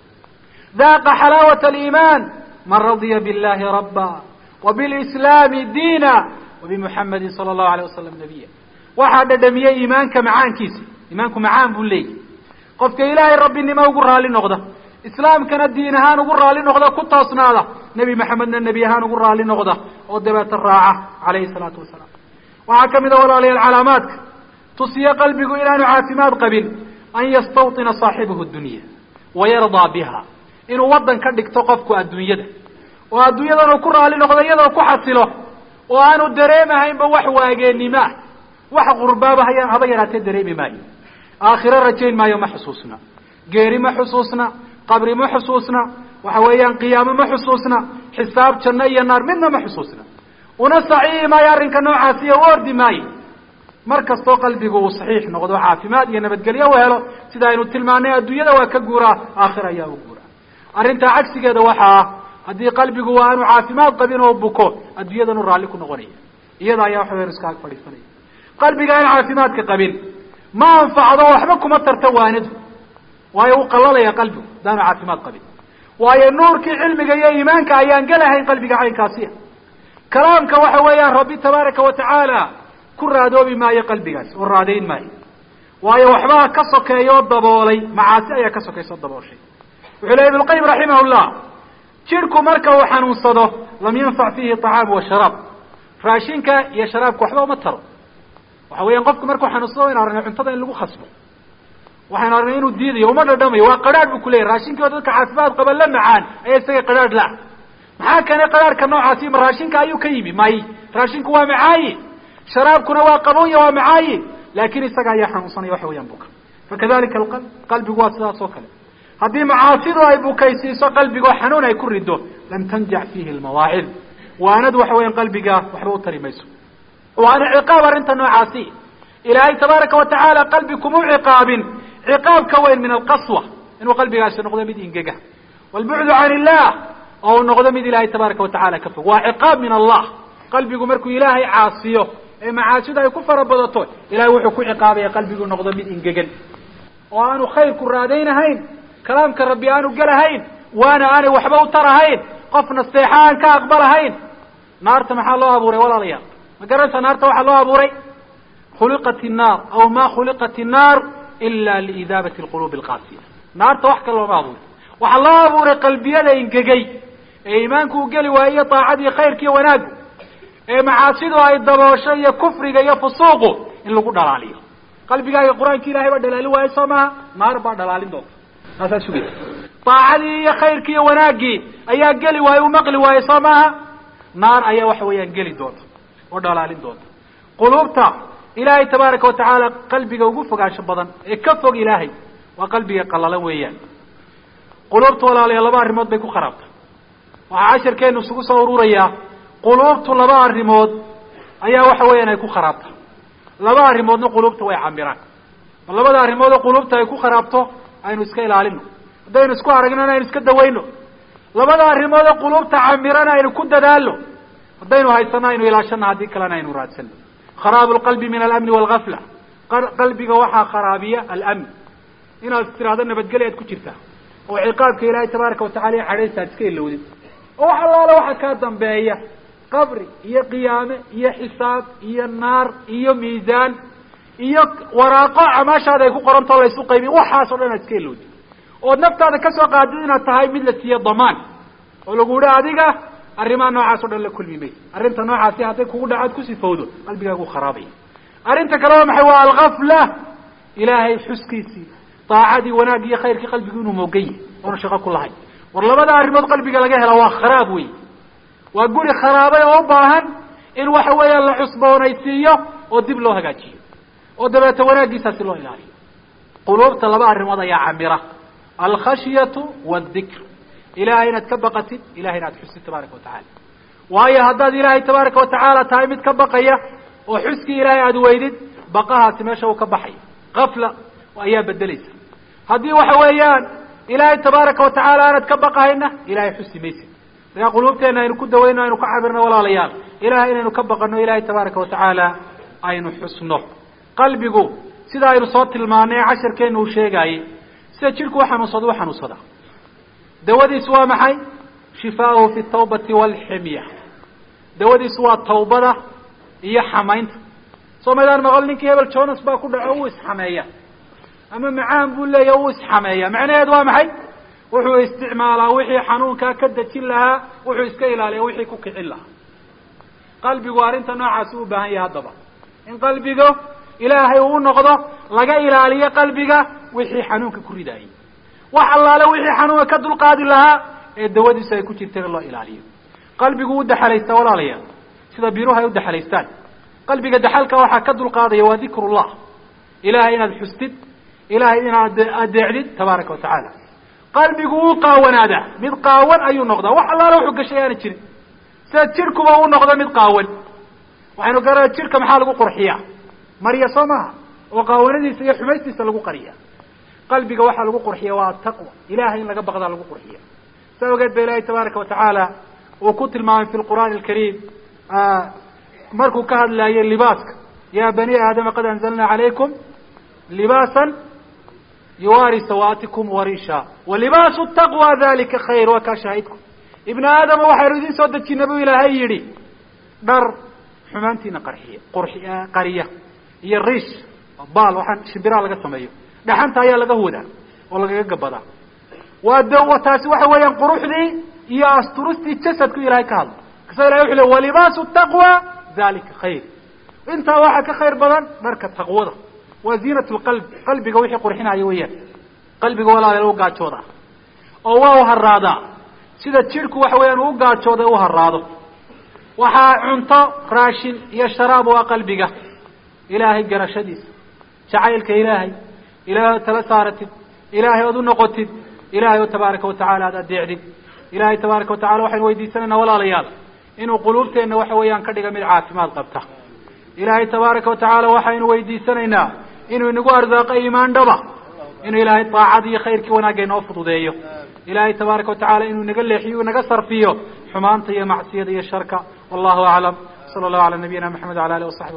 daaqa xalaawata aliimaan man radiya billahi rabba wabilislaami diina wabimuxamedin sala allahu alayh wasalam nabiya waxaa dhadhamiyey iimaanka macaankiisa iimaanku macaan buu leeyahy qofka ilaahay rabbinimo ugu raali noqda islaamkana diin ahaan ugu raali noqda ku toosnaada nebi maxamedna nebi ahaan ugu raali noqda oo dabeeta raaca calayhi salaatu wasalaam waxaa kamid a walaalayaal calaamaadka tusiye qalbigu inaanu caafimaad qabin an yastawطina saaxibahu dunya wayardaa biha inuu waddan ka dhigto qofku adduunyada oo adduunyadan uu ku raali noqdo iyadoo ku xasilo oo aanu dareemahaynba wax waageennimo ah wax qurbaaba haya haba yaraatee dareemi maayo aakhiro rajayn maayo ma xusuusna geeri ma xusuusna qabri ma xusuusna waxa weeyaan qiyaamo ma xusuusna xisaab janno iyo naar midna ma xusuusna una saxiixi maayo arrinka noocaasiyo u ordi maayo mar kastoo qalbigu uu saxiix noqdo caafimaad iyo nabadgelyo u helo sida aynu tilmaanay adduunyada waa ka guuraa aakhira ayaa u guuraa arrintaa cagsigeeda waxa ah haddii qalbigu waa aanu caafimaad qabin oo buko adduunyadanu raalli ku noqonaya iyada ayaa waxa weyan iska ag fadhiisanaya qalbiga aan caafimaadka qabin ma anfacdo waxba kuma tarta waanidu waayo u qalalaya qalbigu haddaanu caafimaad qabin waayo nuurkii cilmiga iyo iimaanka ayaan gelahayn qalbiga caynkaasiya kalaamka waxa weeyaan rabbi tabaaraka wa tacaala ku raadoobi maayo qalbigaas oo raadayn maayo waayo waxbaa ka sokeeya oo daboolay macaasi ayaa ka sokaysa o dabooshay wuxuu lehy ibnulqayim raximah llah jidhku marka uu xanuunsado lam yanfac fiihi طacaamu washaraab raashinka iyo sharaabka waxba uma taro waxa weeyaan qofku markuu xanuunsado waynu aragnay cuntada in lagu khasbo waxaynu aragnay inuu diidayo uma dhadhamayo waa qadhaadh bu kuleyahy raashinkii oo dadka caafimaad qaba la macaan ayaa isaga qadhaadh la maxaa keenay qadhaadhka noocaasi ma raashinka ayuu ka yimi may raashinku waa macaayi sharaabkuna waa qabonya waa macaayi laakin isaga ayaa xanuunsanaya waxa weeyaan buka fakadalika alqalb qalbigu waa sidaas oo kale haddii macaasidu ay bukaysiiso qalbigoo xanuun ay ku rido lam tanjax fiihi lmawaacid waanadu waxa weeyaan qalbiga waxba u tari mayso waana ciqaab arrinta noocaasi ilaahay tabaaraka watacaala qalbi kuma ciqaabin ciqaab ka weyn min alqaswa inuu qalbigaasi noqdo mid ingega walbucdu can illah oo uu noqdo mid ilaahay tabaaraka watacala ka fog waa ciqaab min allah qalbigu markuu ilaahay caasiyo ee macaasidu ay ku fara badato ilahay wuxuu ku ciqaabaya qalbigu noqdo mid ingegan oo aanu khayrku raadaynahayn kalaamka rabbi aanu gelahayn waana aanay waxba u tarahayn qof nasteexa aan ka aqbalahayn naarta maxaa loo abuuray walaalayaal ma garanaysa naarta waxaa loo abuuray khuliqat الnaar aw ma khuliqat الnaar ila liidaabati اlqulubi اlqaasiya naarta wax kale looma abuuray waxaa loo abuuray qalbiyada ingegay ee iimaanku u geli waayo iyo daacadii khayrka iyo wanaagu ee macaasidu ay daboosho iyo kufriga iyo fusuuqu in lagu dhalaaliyo qalbigaaga qur-aanki ilahay baa dhalaalin waayo soo maha naar baa dhalaalin doonta taasaa sugaysa daacadii iyo khayrkii iyo wanaaggii ayaa geli waayo u maqli waayo soo maaha naar ayaa waxa weeyaan geli doonta oo dhalaalin doonta quluubta ilaahay tabaaraka watacaala qalbiga ugu fogaansho badan ee ka fog ilaahay waa qalbiga qalalan weeyaan quluubta walaalayaa laba arrimood bay ku kharaabta waxaa casharkeenu isugu soo ururayaa quluubtu laba arrimood ayaa waxa weeyaan ay ku kharaabta laba arrimoodna quluubta way camiraan ma labada arrimoodoo quluubta ay ku kharaabto aynu iska ilaalino haddaynu isku aragnana aynu iska dawayno labada arrimood ee quluubta camirana aynu ku dadaalno haddaynu haysano aynu ilaashano haddii kalena aynu raadsano kharaabu lqalbi min alamni walgafla qalbiga waxaa kharaabiya alamn inaad tiraahdo nabadgelya ad ku jirtaa oo ciqaabka ilaahay tabaaraka watacala iyo xadhaysta ad iska ilowdid oo wax allaale waxa kaa dambeeya qabri iyo qiyaame iyo xisaab iyo naar iyo miisaan iyo waraaqo camaashaada ay ku qorantao laysu qaybiy waxaas o dhan aad iska ilowdid ood naftaada kasoo qaadid inaad tahay mid la siiyo damaan oo lagu yihi adiga arrimaha noocaas o dhan la kulmi maysa arrinta noocaasi hadday kugu dhacaad ku sifowdo qalbigaagu kharaabaya arrinta kale waa maxay waa algafla ilaahay xuskiisii daacadii wanaagii iyo khayrkii qalbigu inuu moogan yahay oona shaqo ku lahayn war labada arrimood qalbiga laga hela waa kharaab wey waa guri kharaabay oo u baahan in waxa weeyaan la cusboonaysiiyo oo dib loo hagaajiyo oo dabeeta wanaaggiisaasi loo ilaaliyo quluubta laba arrimood ayaa camira alkhashyatu waaldikr ilahay inaad ka baqatid ilahay inaad xusid tabaaraka watacala waayo haddaad ilaahay tabaaraka watacaala tahay mid ka baqaya oo xuskii ilaahay aada weydid baqahaasi meesha uu ka baxaya kafla ayaa bedelaysa haddii waxa weeyaan ilaahay tabaaraka watacaala aanad ka baqahayna ilahay xusi maysid markaa quluubteena aynu ku dawayno aynu ka cabirno walaalayaal ilahay inaynu ka baqano ilaahay tabaaraka watacaala aynu xusno qalbigu sida aynu soo tilmaanay ee casharkeena uu sheegaayey sida jidhku uxanuunsado u xanuunsada dawadiisu waa maxay shifaauhu fi tawbati walximya dawadiisu waa tawbada iyo xamaynta soo maydaan maqal ninkii hebel jonas baa ku dhaco uu isxameeya ama macaan buu leeya uu isxameeya macnaheedu waa maxay wuxuu isticmaalaa wixii xanuunkaa ka dejin lahaa wuxuu iska ilaaliya wixii ku kicin lahaa qalbigu arrinta noocaasi u baahan yahay haddaba in qalbiga ilaahay uu noqdo laga ilaaliyo qalbiga wixii xanuunka ku ridaayay wax allaale wixii xanuunka ka dulqaadi lahaa ee dawadiisu ay ku jirta in loo ilaaliyo qalbigu u daxalaysta walaalayaal sida biruhu ay u daxalaystaan qalbiga daxalka waxaa ka dulqaadaya waa dikrullah ilahay inaad xustid ilahay inaad adeecdid tabaaraka watacaala qalbigu wuu qaawanaadaa mid qaawan ayuu noqdaa wax allaale wuxuu gashay aana jirin sida jidhkuba u noqdo mid qaawan waxaynu garana jidhka maxaa lagu qurxiyaa marya soo maaha oo qaawanadiisa iyo xumaystiisa lagu qariya qalbiga waxaa lagu qurxiya waa ataqwa ilahay in laga baqdaa lagu qurxiya saa ogeed ba ilahay tabaaraka watacaala uu ku tilmaamay fi lqur'aani alkariim markuu ka hadlaayay libaaska ya bani aadama qad anzalna calaykum libaasan yuwaari sawaatikum warisha walibaasu taqwa dalika khayr waa kaa shaahidku ibna aadama waxaynu idin soo dejina buu ilaahay yidhi dhar xumaantiina qarxiya qurxi qariya iyo riish baal waxaan shimbiraha laga sameeyo dhaxanta ayaa laga wadaa oo lagaga gabadaa waa d taasi waxa weeyaan quruxdii iyo asturistii jasadku ilahay ka hadla kasa ilahay wuxu le walibaasu taqwa dalika khayr intaa waxaa ka khayr badan dharka taqwada waa ziinat lqalb qalbiga wixii qurxinaya weeyaan qalbiga walaala u gaajooda oo waa u haraadaa sida jidhku waxa weeyaan uu gaajooda u haraado waxaa cunto raashin iyo sharaab waa qalbiga ilaahay garashadiisa jacaylka ilaahay ilahay ood tala saaratid ilaahay ood u noqotid ilahay oo tabaaraka watacaala aad adeecdid ilahay tabaaraka watacala waxaynu weydiisanaynaa walaalayaal inuu quluubteenna waxa weeyaan ka dhiga mid caafimaad qabta ilaahay tabaaraka watacaala waxaynu weydiisanaynaa inuu inagu arsaaqo iimaan dhaba inuu ilaahay daacad iyo khayrkii wanaagga inoo fududeeyo ilaahay tabaaraka watacaala inuu inaga leexiyo inaga sarfiyo xumaanta iyo macsiyada iyo sharka wallahu aclam sala allahu ala nabiyina maxamed wala alih wasaxbi